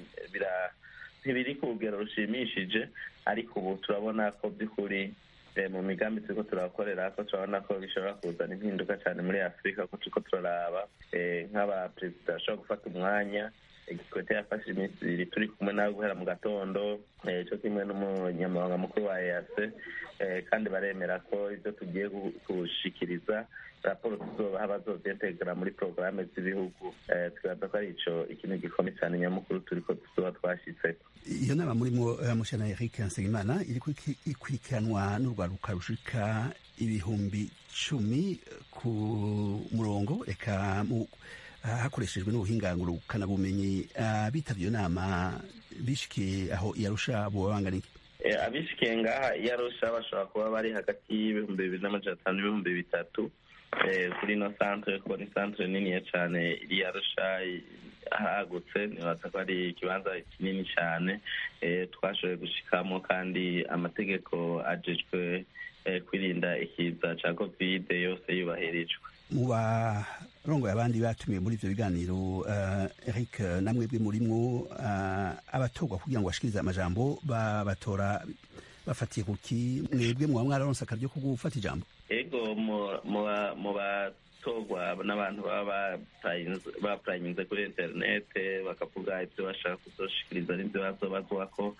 ntibiri ku rugero rushimishije ariko ubu turabona ko by'ukuri mu migambi turiko turakorera ko turabona ko bishobora kuzana impinduka cyane muri afurika ko turiko turaraba nk'abaperezida bashobora gufata umwanya igikwete yafashe iminsi ibiri turi kumwe nawe guhera mu gatondo cyo kimwe n'umunyamabanga mukuru wa ease kandi baremera ko ibyo tugiye gushikiriza raporo tuzobaha bazovyentegera muri porogaramu z'ibihugu twibaza ko ari ico ikintu gikomeye cyane nyamukuru turiko tuzoba twashitseko iyo nama murimo mushana eric nsengimana iriko ikurikiranwa n'urwaruka rushika ibihumbi cumi ku murongo eka hakoreshejwe n'ubuhingangurukana bumenyi bitavye iyo nama bishikiye aho iyarusha boba bangana iki abishikiye ngaha iyarusha bashobora kuba bari hagati y'ibihumbi bibiri n'amajana atanu n'ibihumbi bitatu kuri ino santere kuko ni santere niniya cane iri yarusha hagutse nibaza ko ari ikibanza kinini cane twashoboye gushikamo kandi amategeko ajejwe kwirinda ikiza ca kovide yose yubahirijwe mu barongoye abandi batumiwe muri ivyo biganiro eric namwebwe murimwo abatorwa kugira ngo bashikirize amajambo babatora bafatiye kuki mwebwe muba mwararonse akaryo ko gufata ijambo ego mu batorwa n'abantu baba bapurayinze kuri interinete bakavuga ibyo bashaka kuzoshikiriza n'ibyo bazobazwako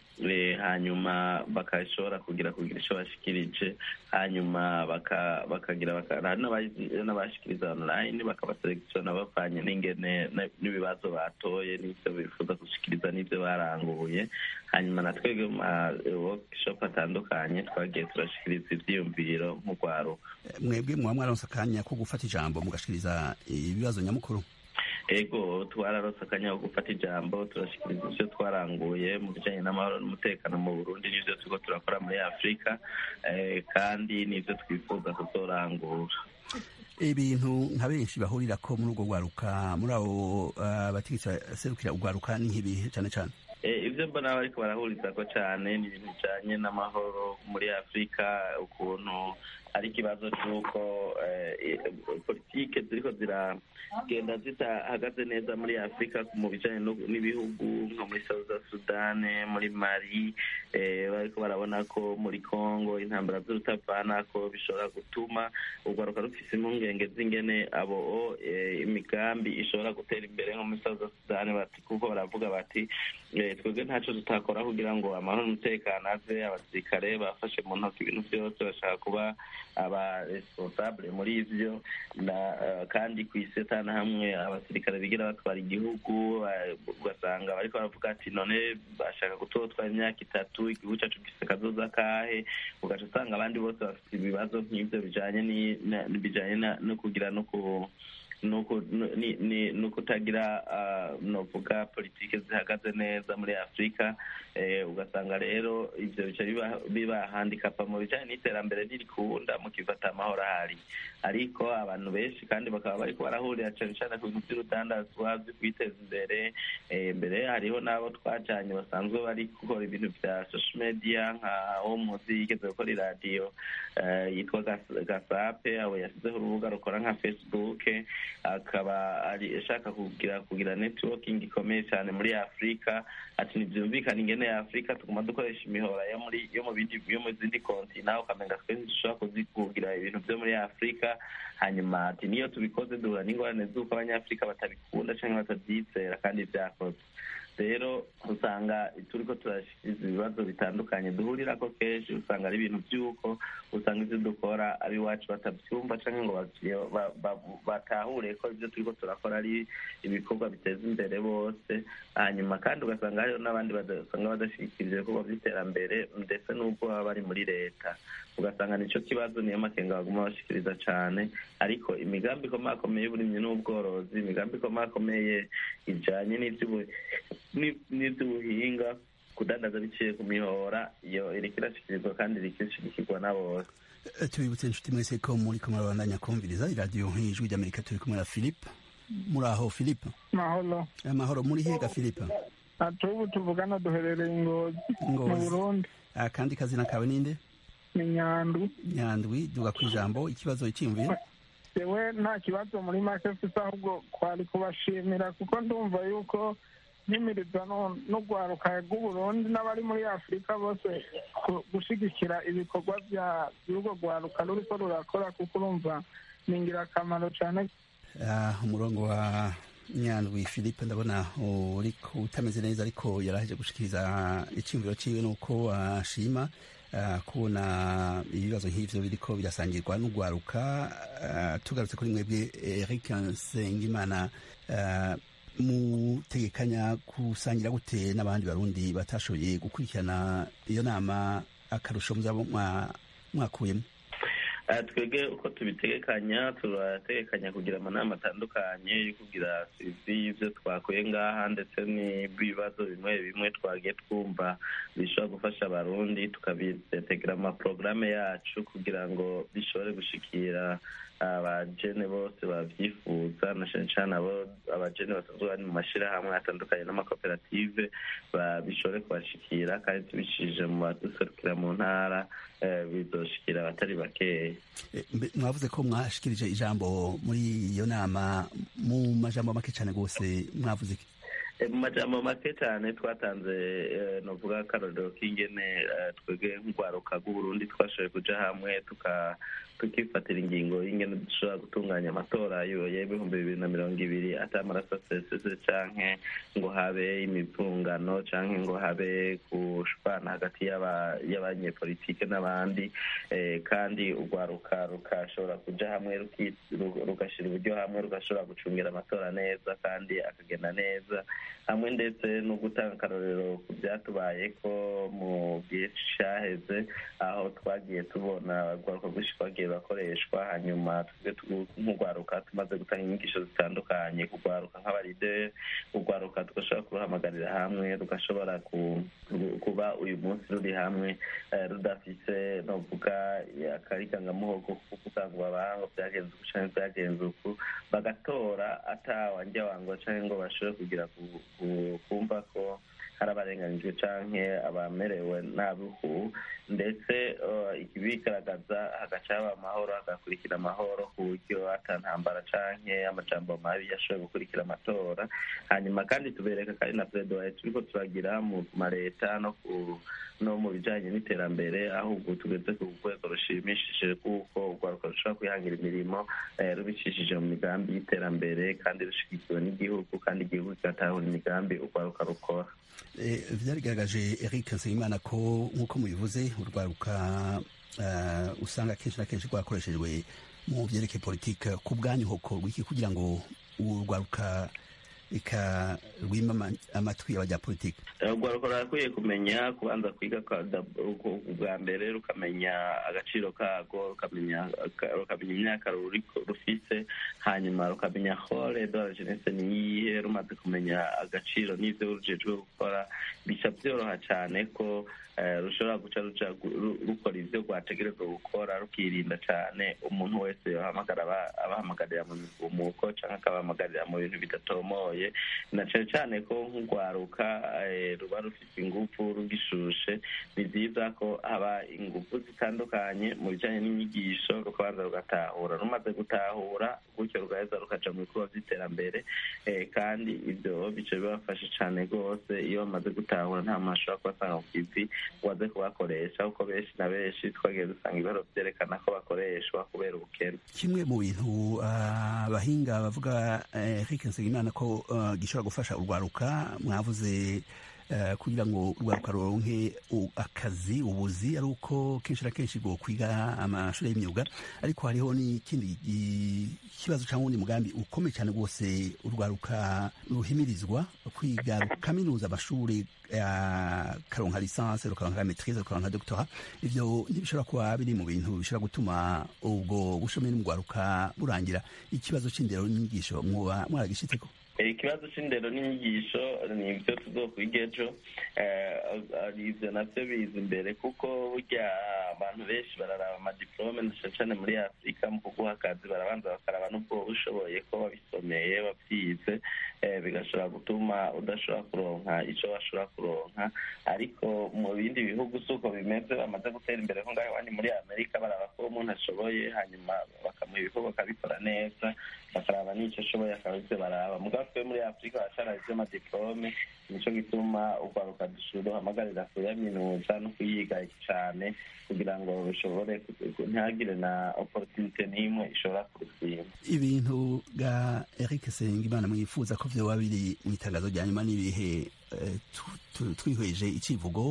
hanyuma bakashobora kugira kugira icyo bashikirije hanyuma bakagira n'abashikiriza online bakabaselekisiona bavanye n'ingene n'ibibazo batoye n'ibyo bifuza gushikiriza n'ibyo baranguye hanyuma na twebwe mu ma workshop atandukanye twagiye turashikiriza ivyiyumviro nk'urwaruka mwebwe muba mwaronse akanya ko gufata ijambo mugashikiriza ibibazo nyamukuru ego twararose akanya ko gufata ijambo turashikiriza ivyo twaranguye mu bijanye n'amahoro n'umutekano mu burundi n'ivyo turiko turakora muri afurika kandi n'ivyo twifuza kuzorangura ibintu nka benshi bahurira ko muri urwo rwaruka muri abo bategetsi baserukira urwaruka ni nk'ibihe cane cane ibyo mbona bariko barahurizako cyane ni ibintu bijanye n'amahoro muri afurika ukuntu ari ikibazo cy'uko politike ziriko ziragenda zitahagaze neza muri afurika mu bijanye n'ibihugu nko muri south sudan muri mali bariko barabona ko muri congo intambara z'urutavana ko bishobora gutuma urwaruka rufise impungenge z'ingene abo imigambi ishobora gutera imbere nko muri south sudan bati kuko baravuga bati twebwe ntaco tutakora kugira ngo amahoro n'umutekano aze abasirikare bafashe mu ntoki ibintu byose bashaka kuba aba responsable muri ivyo kandi ku isi atana hamwe abasirikare bigira batwara igihugu ugasanga bariko baravuga ati none bashaka kutotwara imyaka itatu igihugu cacu gifise kazoza kahe ugaca usanga abandi bose bafite ibibazo nk'ivyo bijanye bijanye no kugira no ku no kutagira novuga politike zihagaze neza muri afurika ugasanga rero ivyo bica biba handikapa mu bijanye n'iterambere ntirikunda mukifata amahoro ahari ariko abantu benshi kandi bakaba bariko barahurira cane cane ku bintu vy'urudandazwa vyo kwiteza imbere mbere hariho n'abo twajanye basanzwe bari gukora ibintu vya social media nka wo muzi yigeze gukora iradiyo yitwa gasape abo yasizeho urubuga rukora nka facebook akaba ashaka kugira kugira networking ikomeye cyane muri afurika ati ntibyumvikana ingene ya afurika tuguma dukoresha imihora yo muri yo mu bindi yo mu zindi kontina ukamenga twese dushobora kugira ibintu byo muri afurika hanyuma ati niyo tubikoze duhura n'ingorane z'uko abanyafurika batabikunda cyangwa batabyizera kandi byakoze rero usanga turiko turashikiriza ibibazo bitandukanye duhurira ko kenshi usanga ari ibintu by'uko usanga ivyo dukora abiwacu batavyumva canke ngo batahure ko ivyo turiko turakora ari ibikorwa biteza imbere bose hanyuma kandi ugasanga hariho n'abandi basanga badashikirije ibikorwa vy'iterambere ndetse n'ubwo baba bari muri leta ugasanga nico kibazo niyo makenga baguma bashikiriza cane ariko imigambi ikomakomeye y'uburimyi n'ubworozi imigambi ikomakomeye ijanye n'ivy'ubuhinga kudandaza biciye ku mihora iyo iriko irashikirizwa kandi iriko irashigikirwa na bose tubibutse inshuti mwese ko muri ko murabandanya kumviriza iradiyo ijwi ry'amerika turi kumwe na philippe muri aho philippe mahoro amahoro muri hega philippe atubu tuvugana duherereye ingozi mu burundi akandi kazina kawe ninde ni nyandwi nyandwi duga ku ijambo ikibazo icyiyumviro yewe nta kibazo muri make mfite ahubwo kwari kubashimira kuko ndumva yuko nk'imirizo n'urwaruka rw'uburundi n'abari muri afurika bose gushyigikira ibikorwa by'urwo rwaruka ruriko rurakora kuko urumva ni ingirakamaro cyane umurongo wa nyandwi philippe ndabona uri utameze neza ariko yaraje gushikiriza icyumviro ciwe nuko ashima kubona ibibazo nk'ivyo biriko birasangirwa n'urwaruka tugarutse kuri mwebwe eric nsengimana mutegekanya gusangira gute n'abandi barundi batashoboye gukurikirana iyo nama akarusho muzaba mwakuyemo twebwe uko tubitegekanya turategekanya kugira amanama atandukanye yo kugira sivi y'ibyo twakuye ngaha ndetse n'ibibazo bimwe bimwe twagiye twumva bishobora gufasha abarundi tukabitegera amaporogaramu yacu kugira ngo bishobore gushikira abajene bose babyifuza na cyane cyane abo abajene basanzwe bari mu mashyirahamwe atandukanye n'amakoperative bishobore kubashikira kandi tubicishije mu baduserukira mu ntara bizoshikira abatari bakeya mwavuze ko mwashikirije ijambo muri iyo nama mu majambo make cyane rwose mwavuze mu majambo make cyane twatanze novuga akarorero k'ingene twebwe nk'urwaruka rw'uburundi twashoboye kuja hamwe tukifatira ingingo y'ingene dushobora gutunganya amatora y'ibihumbi bibiri na mirongo ibiri atamaraso asesese canke ngo habe imivungano canke ngo habe gushwana hagati y'abanyepolitike n'abandi kandi urwaruka rukashobora kuja hamwe rugashira uburyo hamwe rugashobora gucungira amatora neza kandi akagenda neza hamwe ndetse no gutanga akarorero ku byatubaye ko mu gihe cyaheze aho twagiye tubona urwaruka rwinshi twagiye bakoreshwa hanyuma nk'urwaruka tumaze gutanga inyigisho zitandukanye kurwaruka nk'abarideri urwaruka tugashobora kuruhamagarira hamwe rugashobora kuba uyu munsi ruri hamwe rudafise novuga akarikangamuhogo ko kuvuga ngo babango byagenze uku canke byagenze uku bagatora atawanja wangwa canke ngo bashobore kugira kumva ko hari abarenganijwe canke abamerewe nabi uku ndetse ibigaragaza hagaca haba amahoro hagakurikira amahoro ku buryo ata ntambara canke amajambo mabi yashoboye gukurikira amatora hanyuma kandi tubereka kandi na peredoye turiko turagira mu mareta no ku no mu bijanye n'iterambere aho ubu tugeze ku rwego rushimishije kuko urwaruka rushobora kwihangira imirimo rubicishije mu migambi y'iterambere kandi rushigikiwe n'igihugu kandi igihugu kigatahura imigambi urwaruka rukora byarigaragaje eric nsengimana ko nk'uko mubivuze urwaruka usanga kenshi na kenshi rwakoreshejwe mu byerekeye politike ku bwanyu hokorwa iki kugira ngo urwaruka reka rwima amatwi abanyapolitike urwaruka rurakwiye kumenya kubanza kwiga bwa mbere rukamenya agaciro kago rukamenya imyaka rufise hanyuma rukamenya hore de la jeunesse ni iyihe rumaze kumenya agaciro n'ivyo rujejwe gukora bica vyoroha cane ko rushobora guca ruja rukora ivyo rwategerezwa gukora rukirinda cane umuntu wese yohamagara abahamagarira mu migumuko canke akabahamagarira mu bintu bidatomoye na cane cane ko nk'urwaruka ruba rufite ingufu rugishushe ni vyiza ko haba ingufu zitandukanye mu bijanye n'inyigisho rukabanza rugatahura rumaze gutahura gutyo rugaheza rukaja mu bikorwa vy'iterambere kandi ivyo bica bibafasha cane rwose iyo bamaze gutahura nta muntu ashobora kubasanga ku kivi waze kubakoresha kuko benshi na benshi twagiye dusanga ibiharo vyerekana ko bakoreshwa kubera ubukene kimwe mu bintu abahinga bavuga Eric Nsengimana ko gishobora gufasha urwaruka mwavuze kugira ngo urwaruka ruronke akazi ubuzi ari uko kenshi na kenshi ngo kwiga amashuri y'imyuga ariko hariho n'ikindi kibazo cyangwa undi mugambi ukomeye cyane rwose urwaruka ruhimirizwa kwiga rukaminuza amashuri karonka lisansi rukaronka maitrise rukaronka doctora ivyo ntibishobora kuba biri mu bintu bishobora gutuma ubwo bushomeri mu rwaruka burangira ikibazo c'indero n'inyigisho mwoba mwaragishitseko ikibazo c'indero n'inyigisho ni ibyo tuzokwiga ejo ivyo navyo biza imbere kuko burya abantu benshi bararaba amadiplome na cane muri afurika mu kuguha akazi barabanza bakaraba n'ubwo ushoboye ko babisomeye babyize bigashobora gutuma udashobora kuronka ico bashobora kuronka ariko mu bindi bihugu si uko bimeze bamaze gutera imbere ko ngaho iwanyu muri amerika baraba ko umuntu ashoboye hanyuma bakamuha ibikorwa akabikora neza bakaraba n'ico ashoboye akaba ivyo baraba mugabo twe muri afurika baracana ivy'amadiplome nico gituma urwaruka duhamagarira kuyaminuza no kuyiga cane kugira ngo bishobore ntihagire na opportunite n'imwe ishobora kurusima ibintu bwa eric sengimana mwifuza ko vyoba biri mu itangazo rya nyuma n'ibihe twihweje icivugo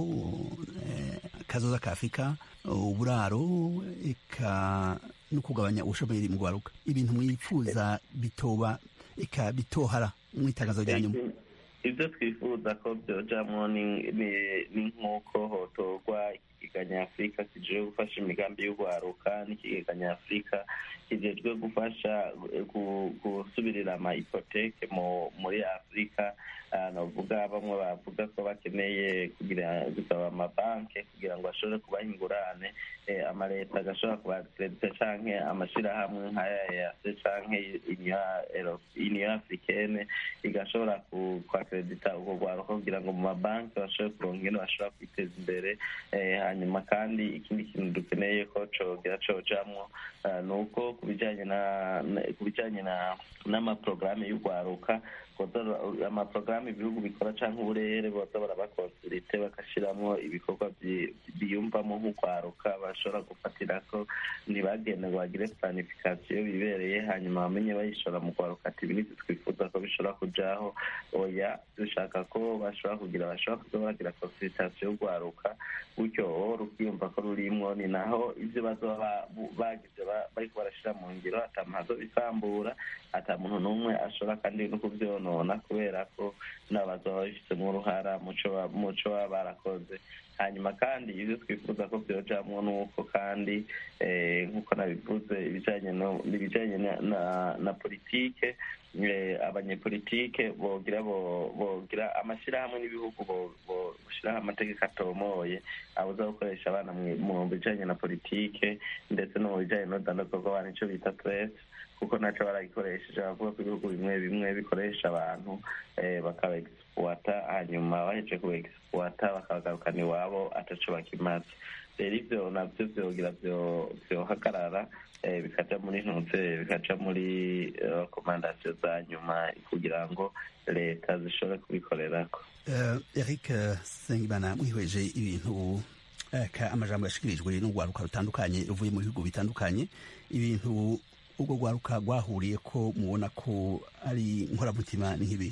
kazoza ka afurika uburaro eka no kugabanya ubushomeri mu rwaruka ibintu mwifuza bitoba eka bitohara mu itangazo rya nyuma ibyo twifuza ko byojamwo ni nk'uko hotorwa ikigega nyafurika kijejwe gufasha imigambi y'urwaruka n'ikigega nyafurika kijejwe gufasha gusubirira ama ipoteke muri afurika novuga bamwe bavuga ko bakeneye kugira gusaba amabanki kugira ngo ashobore kubaha ingurane amaleta agashobora kubakeredita canke amashirahamwe nk'aya yase canke union africaine igashobora kwakeredita urwo rwaruka kugira ngo mu mabanki bashobore kuronka ingene bashobora kwiteza imbere hanyuma kandi ikindi kintu dukeneye ko cogira cojamwo ni uko ku bijanye ku bijanye n'amaporogaramu y'urwaruka amaporogaramu ibihugu bikora canke uburere boza barabakonsulite bagashiramwo ibikorwa biyumvamo nk'urwaruka bashobora gufatirako ntibagende ngo bagire planifikasiyo bibereye hanyuma bamenye bayishora mu rwaruka ati ibintu twifuza ko bishobora kujaho oya dushaka ko bashobora kugira bashobora kuza baragira konsulitasiyo y'urwaruka gutyo rukiyumva ko rurimwo ni naho ivyo bazoba bagize bariko barashira mu ngiro ata muntu azobisambura ata muntu n'umwe ashobora kandi no kuvyonona kubera ko nabo bazoba babifitemo uruhara muco baba barakoze hanyuma kandi ivyo twifuza ko vyojamwo nuko kandi nk'uko nabivuze ibijanye ibijanye na politike abanyepolitike bogira bogira amashirahamwe n'ibihugu boshiraho amategeko atomoye abuza gukoresha abana mu bijanye na politike ndetse no mu bijanye n'urudandazwa rw'abantu ico bita presse kuko naco baragikoresheje bavuga ko ibihugu bimwe bimwe bikoresha abantu bakaba kuexploita hanyuma baheje kuexploita bakagarukana iwabo ataco bakimaze rero ivyo navyo vyogira vyohagarara bikaja muri ntuze bikaja muri rekomandasiyo za nyuma kugira ngo leta zishobore kubikorerako eric sengimana mwihweje ibintu amajambo yashikirijwe n'urwaruka rutandukanye ruvuye mu bihugu bitandukanye ibintu ubwo rwaruka rwahuriye ko mubona ko ari nkoramutima ni nk'ibi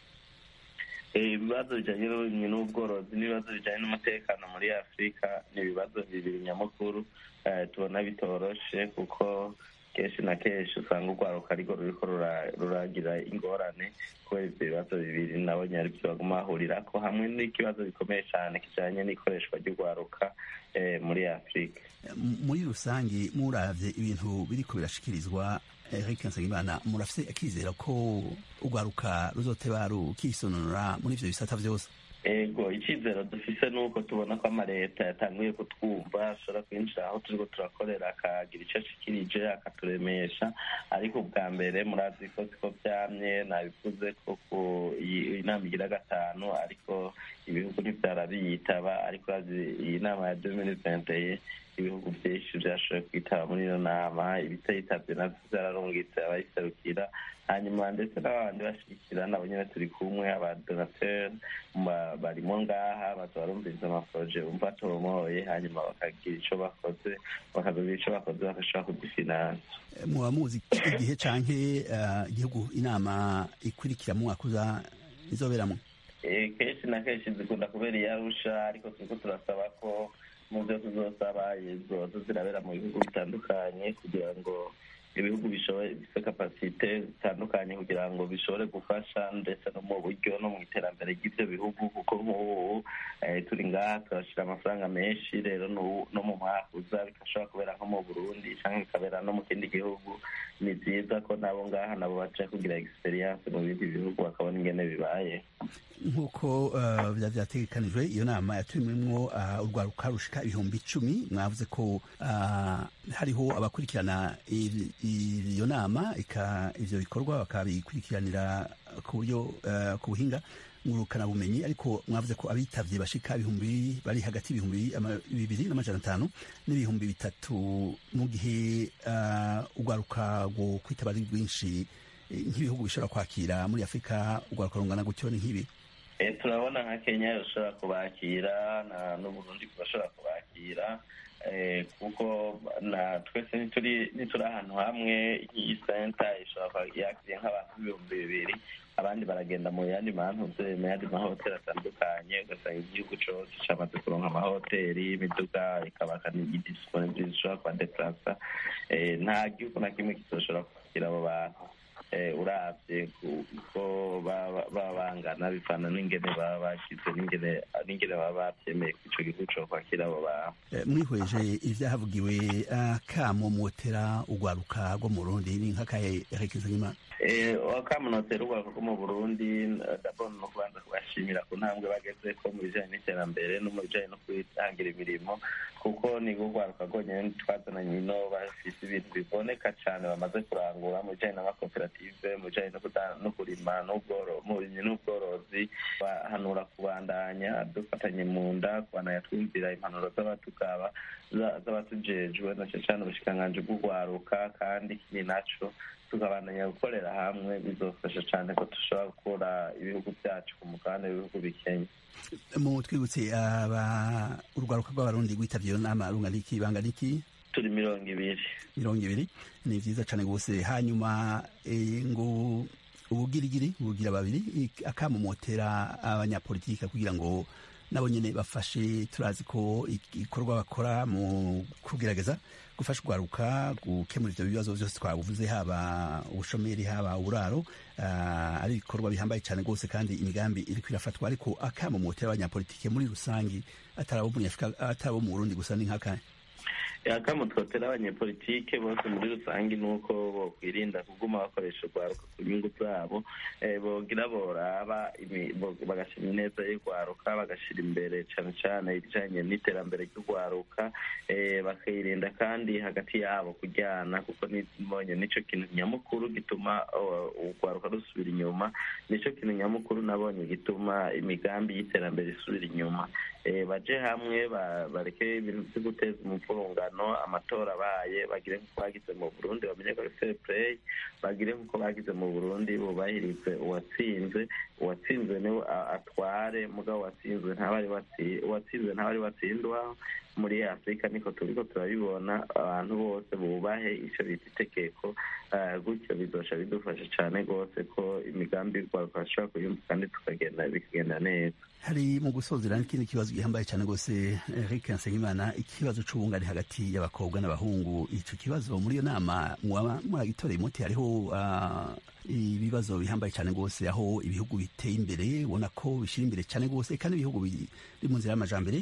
ibibazo bijyanye n'uburimyi n'ubworozi n'ibibazo bijyanye n'umutekano muri afurika ni ibibazo bibiri nyamukuru tubona bitoroshe kuko kenshi na kenshi usanga urwaruka ariko ruriko ruragira ingorane kubera ibyo bibazo bibiri nabonye ari byo baguma bahurirako hamwe n'ikibazo gikomeye cyane kijanye n'ikoreshwa ry'urwaruka muri afurika muri rusange muravye ibintu biriko birashikirizwa Eric Nsengimana murafise akizera ko urwaruka ruzoteba rukisononora muri ivyo bisata vyose ego icyizero dufise ni uko tubona ko amaleta yatanguye kutwumva ashobora kwinjira aho turiko turakorera akagira icyo ashikirije akaturemesha ariko ubwa mbere murazi ko siko vyamye nabivuze ko ku inama igira gatanu ariko ibihugu ntivyarabiyitaba ariko iyi nama ya deux mille vingt et ibihugu vyinshi vyashoboye kwitaba muri iyo nama ibitayitabye navyo vyararungitse abayiserukira hanyuma ndetse n'abandi bashigikira nabo nyene turi kumwe abadonateur barimo ngaha baza barumviriza amaporoje bumva atomoye hanyuma bakagira ico bakoze bakagira ico bakoze bagashobora kudufinansa muba muzi igihe canke igihugu inama ikurikira mu mwaka uza izoberamwo kenshi na kenshi zikunda kubera iyarusha ariko turiko turasaba ko mu byo tuzosaba zoza zirabera mu bihugu bitandukanye kugira ngo ibihugu bifite kapasite zitandukanye kugira ngo bishobore gufasha ndetse no mu buryo no mu iterambere ry'ibyo bihugu kuko nk'ubu turi ngaha turashyira amafaranga menshi rero no mu mwaka uza bigashobora kubera nko mu burundi cyangwa bikabera no mu kindi gihugu ni byiza ko nabo ngaha nabo baca kugira egisperiyanse mu bindi bihugu bakabona ingene bibaye nk'uko vyategekanijwe iyo nama yatumiwemwo urwaruka rushika ibihumbi icumi mwavuze ko hariho abakurikirana iyo nama ivyo bikorwa bakabikurikiranira ku buryo ku buhinga ngurukana bumenyi ariko mwavuze ko abitavye bashika ibihumbi bari hagati y'ibihumbi bibiri n'amajana atanu n'ibihumbi bitatu mu gihe urwaruka rwo kwitaba ari rwinshi nk'ibihugu bishobora kwakira muri afurika urwaruka rungana gutyo ni nk'ibi turabona nka kenya rushobora kubakira n'uburundi bashobora kubakira kuko twese ntituri ahantu hamwe iyi senta ishobora yakiriye nk'abantu ibihumbi bibiri abandi baragenda mu yandi mantuze mu yandi mahoteli atandukanye ugasanga igihugu cose camaze kuronka amahoteli imiduga ikabaka n'igidisiponibili zishobora kubadeplasa nta gihugu na kimwe kizoshobora kwakira abo bantu uravye kuko baba bangana bivana n'ingene baba bashize n'ingene baba bavyemeye ko ico gihugu co kwakira abo bantu mwihweje ivyahavugiwe akamo mwotera urwaruka rwo mu burundi ni nk'akahe rekeza nk'imana wakamunotera urwaruka rwo mu burundi dabona no kubanza kubashimira ku ntambwe bagezeko mu bijanye n'iterambere no mu bijanye no kwihangira imirimo kuko ni urwaruka rwonyene twazananye ino bafise ibintu biboneka cane bamaze kurangura mu bijanye n'amakoperative mu bijanye no kurima mu burimyi n'ubworozi bahanura kubandanya dufatanye mu nda kubandanya twumvira impanuro z'abatukaba z'abatujejwe na cane cane ubushikiranganji bw'urwaruka kandi ikindi naco tukabandanya gukorera hamwe bizofasha cyane ko dushobora gukura ibihugu byacu ku mugabane w'ibihugu bikenya mu twibutse urwaruka rw'abarundi rwitabye iyo nama rungana iki bangana iki turi mirongo ibiri mirongo ibiri ni vyiza cane gose hanyuma ngo ubugirigiri bugira babiri akamumotera abanyapolitika kugira ngo nabo nyene bafashe turazi ko igikorwa bakora mu kugerageza gufasha urwaruka gukemura ivyo bibazo vyose twavuze haba ubushomeri haba uburaro uh, ari ibikorwa bihambaye cane rwose kandi imigambi iriko irafatwa ariko akamumotera abanyapolitike muri rusangi atari abo muri afurika atari abo mu burundi gusa ni nk'akahe akamo twotera abanyepolitike bose muri rusange ni uko bokwirinda kuguma bakoresha urwaruka ku nyungu zabo bogira boraba bagashyira ineza y'urwaruka bagashyira imbere cyane cyane ibijyanye n'iterambere ry'urwaruka bakirinda kandi hagati yabo kujyana kuko nibonye nicyo kintu nyamukuru gituma urwaruka rusubira inyuma nicyo kintu nyamukuru nabonye gituma imigambi y'iterambere isubira inyuma baje hamwe bareke ibintu byo guteza umupfurungano amatora abaye bagire nk'uko bagize mu burundi bamenye ko ari fair play bagire nk'uko bagize mu burundi bubahirize uwatsinze uwatsinze niwe atware mugabo watsinzwe ntaba uwatsinzwe ntaba ari watsindwa muri afurika niko turiko turabibona abantu bose bubahe icyo bita itegeko gutyo bizosha bidufasha cyane rwose ko imigambi y'urwaruka bashobora kuyumva kandi tukagenda bikagenda neza hari mu gusozera n'ikindi kibazo gihambaye cyane rwose Eric Nsengimana ikibazo c'ubungane hagati y'abakobwa n'abahungu ico kibazo muri iyo nama mwaba muragitoreye umuti hariho ibibazo bihambaye cyane rwose aho ibihugu biteye imbere ubona ko bishyira imbere cyane rwose kandi ibihugu biri mu nzira y'amajambere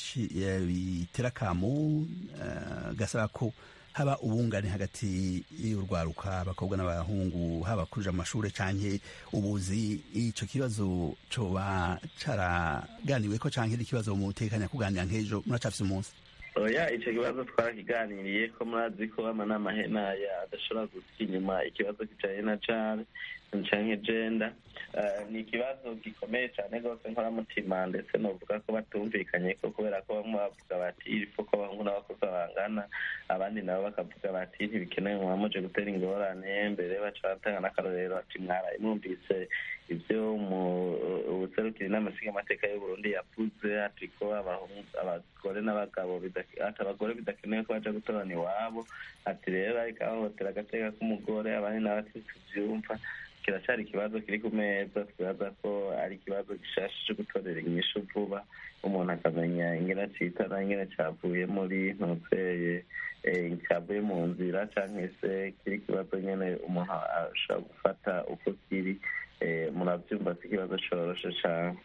bitera akamo gasaba ko haba ubungane hagati y'urwaruka abakobwa n'abahungu haba kuja mu mashuri canke ubuzi ico kibazo coba caraganiweko canke ari ikibazo mutekanya kuganira nk'ejo muracafise umunsi oya ico kibazo twarakiganiriye ko murazi ko amanama henaya adashobora gusiga inyuma ikibazo kijanye na care canke jenda ni ikibazo gikomeye cyane rwose nkoramutima ndetse novuga ko batumvikanye ko kubera ko bamwe bavuga bati irifo ko abahungu n'abakobwa bangana abandi nabo bakavuga bati ntibikenewe muba muje gutera ingorane mbere baca batanga n'akarorero ati mwaraye mwumvise ibyo ubuserukiri n'amasiga amateka y'uburundi yavuze ati ko abagore n'abagabo ati abagore bidakenewe ko baja gutorana iwabo ati rero ariko ahohotera agateka k'umugore abandi nabo ati tuvyumva kiracyari ikibazo kiri ku meza twibaza ko ari ikibazo gishasha cyo gutorera inyishu vuba umuntu akamenya ingene citana ingene cavuye muri ntutseye cyavuye mu nzira cyangwa se kiri ikibazo nyine umuntu ashobora gufata uko kiri murabyumva si ikibazo coroshe cyane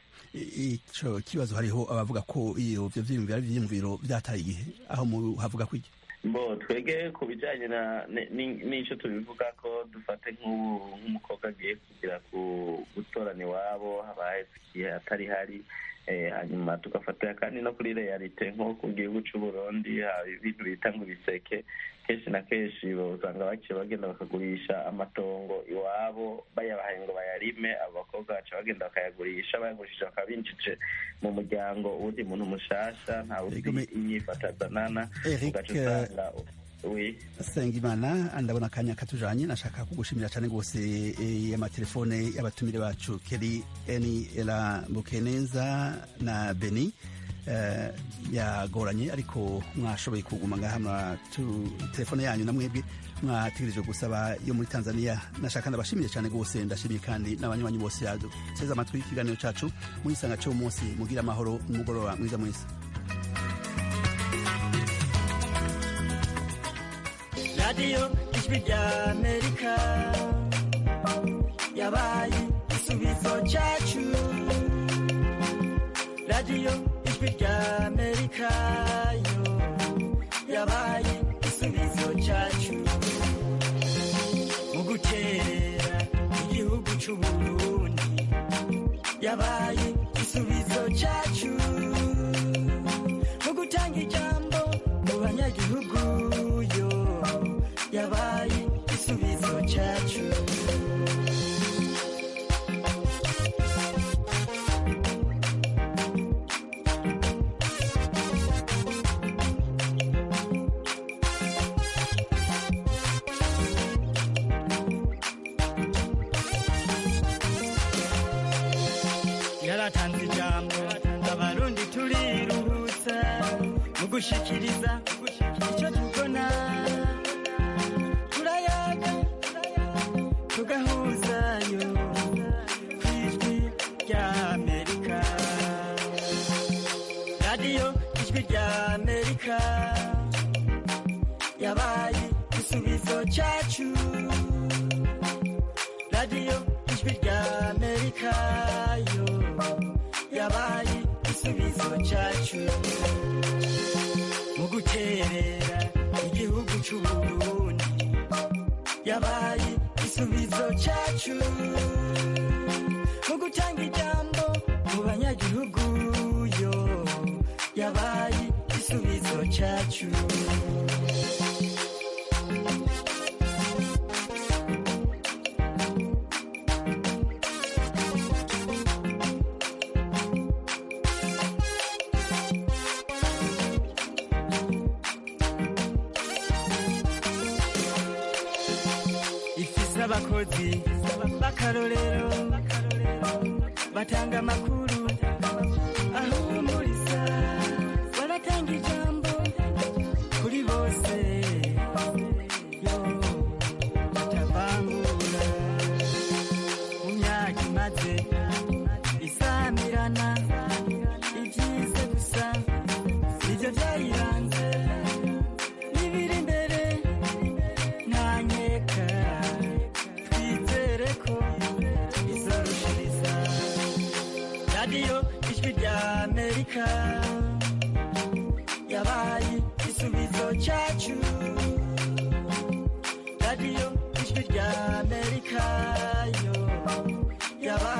ico kibazo hariho abavuga ko iyo ivyo vyiyumviro ari ivyiyumviro vyataye igihe aho havuga ko iki mbo twege ku bijyanye n'icyo tubivuga ko dufate nk'umukobwa agiye kugira gutorana iwabo habaye igihe atari hari hanyuma tugafatira kandi no kuri realite nko ku gihugu cy'u Burundi haba ibintu bita ngo ibiseke kenshi na kenshi usanga baciye bagenda bakagurisha amatongo iwabo bayabahaye ngo bayarime abakobwa baca bagenda bakayagurisha bayagurishije bakaba binjije mu muryango uwundi muntu mushasha nta wundi inyifatazanana ugaca usanga Sengimana ndabona akanya katujanye nashaka kugushimira cyane rwose amatelefone y'abatumire bacu Keri Eni Ela Bukeneza na Beni uh, yagoranye ariko mwashoboye kuguma ngaha telefone yanyu na mwebwe mwategereje gusaba yo muri Tanzania nashaka ndabashimiye cyane rwose ndashimiye kandi n'abanywanyi bose yaduteze amatwi ikiganiro cacu muyisanga cyo munsi mugira amahoro n'umugoroba mwiza mwese radiyo ijwi rya amerika yabaye igisubizo cyacu radiyo ijwi rya amerika yo yabaye igisubizo cyacu mu guterera igihugu cy'uburundi yabaye igisubizo cyacu mu gutanga ijambo mu banyagihugu yo yabaye igisubizo cyacu yaratanze ijambo abarundi turiruhutsa mu gushikiriza icyo tubona turayaga tugahuzayo ku ijwi rya amerika radiyo ijwi rya amerika yabaye igisubizo cyacu radiyo ijwi rya amerika yo yabaye igisubizo cyacu mu guterera yabaye igisubizo cyacu mu gutanga ijambo mu banyagihugu yo yabaye igisubizo cyacu ifise abakozi b'akarorero batanga amakuru ahumuriza baratanga ijambo kuri bose yo batavangura mu myaka imaze isamirana ibyize gusa nibyo byayiranze n'ibiri imbere ntanyeka twizere ko izorushiriza radiyo ijwi rya amerika yabaye igisubizo cyacu radiyo ijwi rya amerika yo yabaye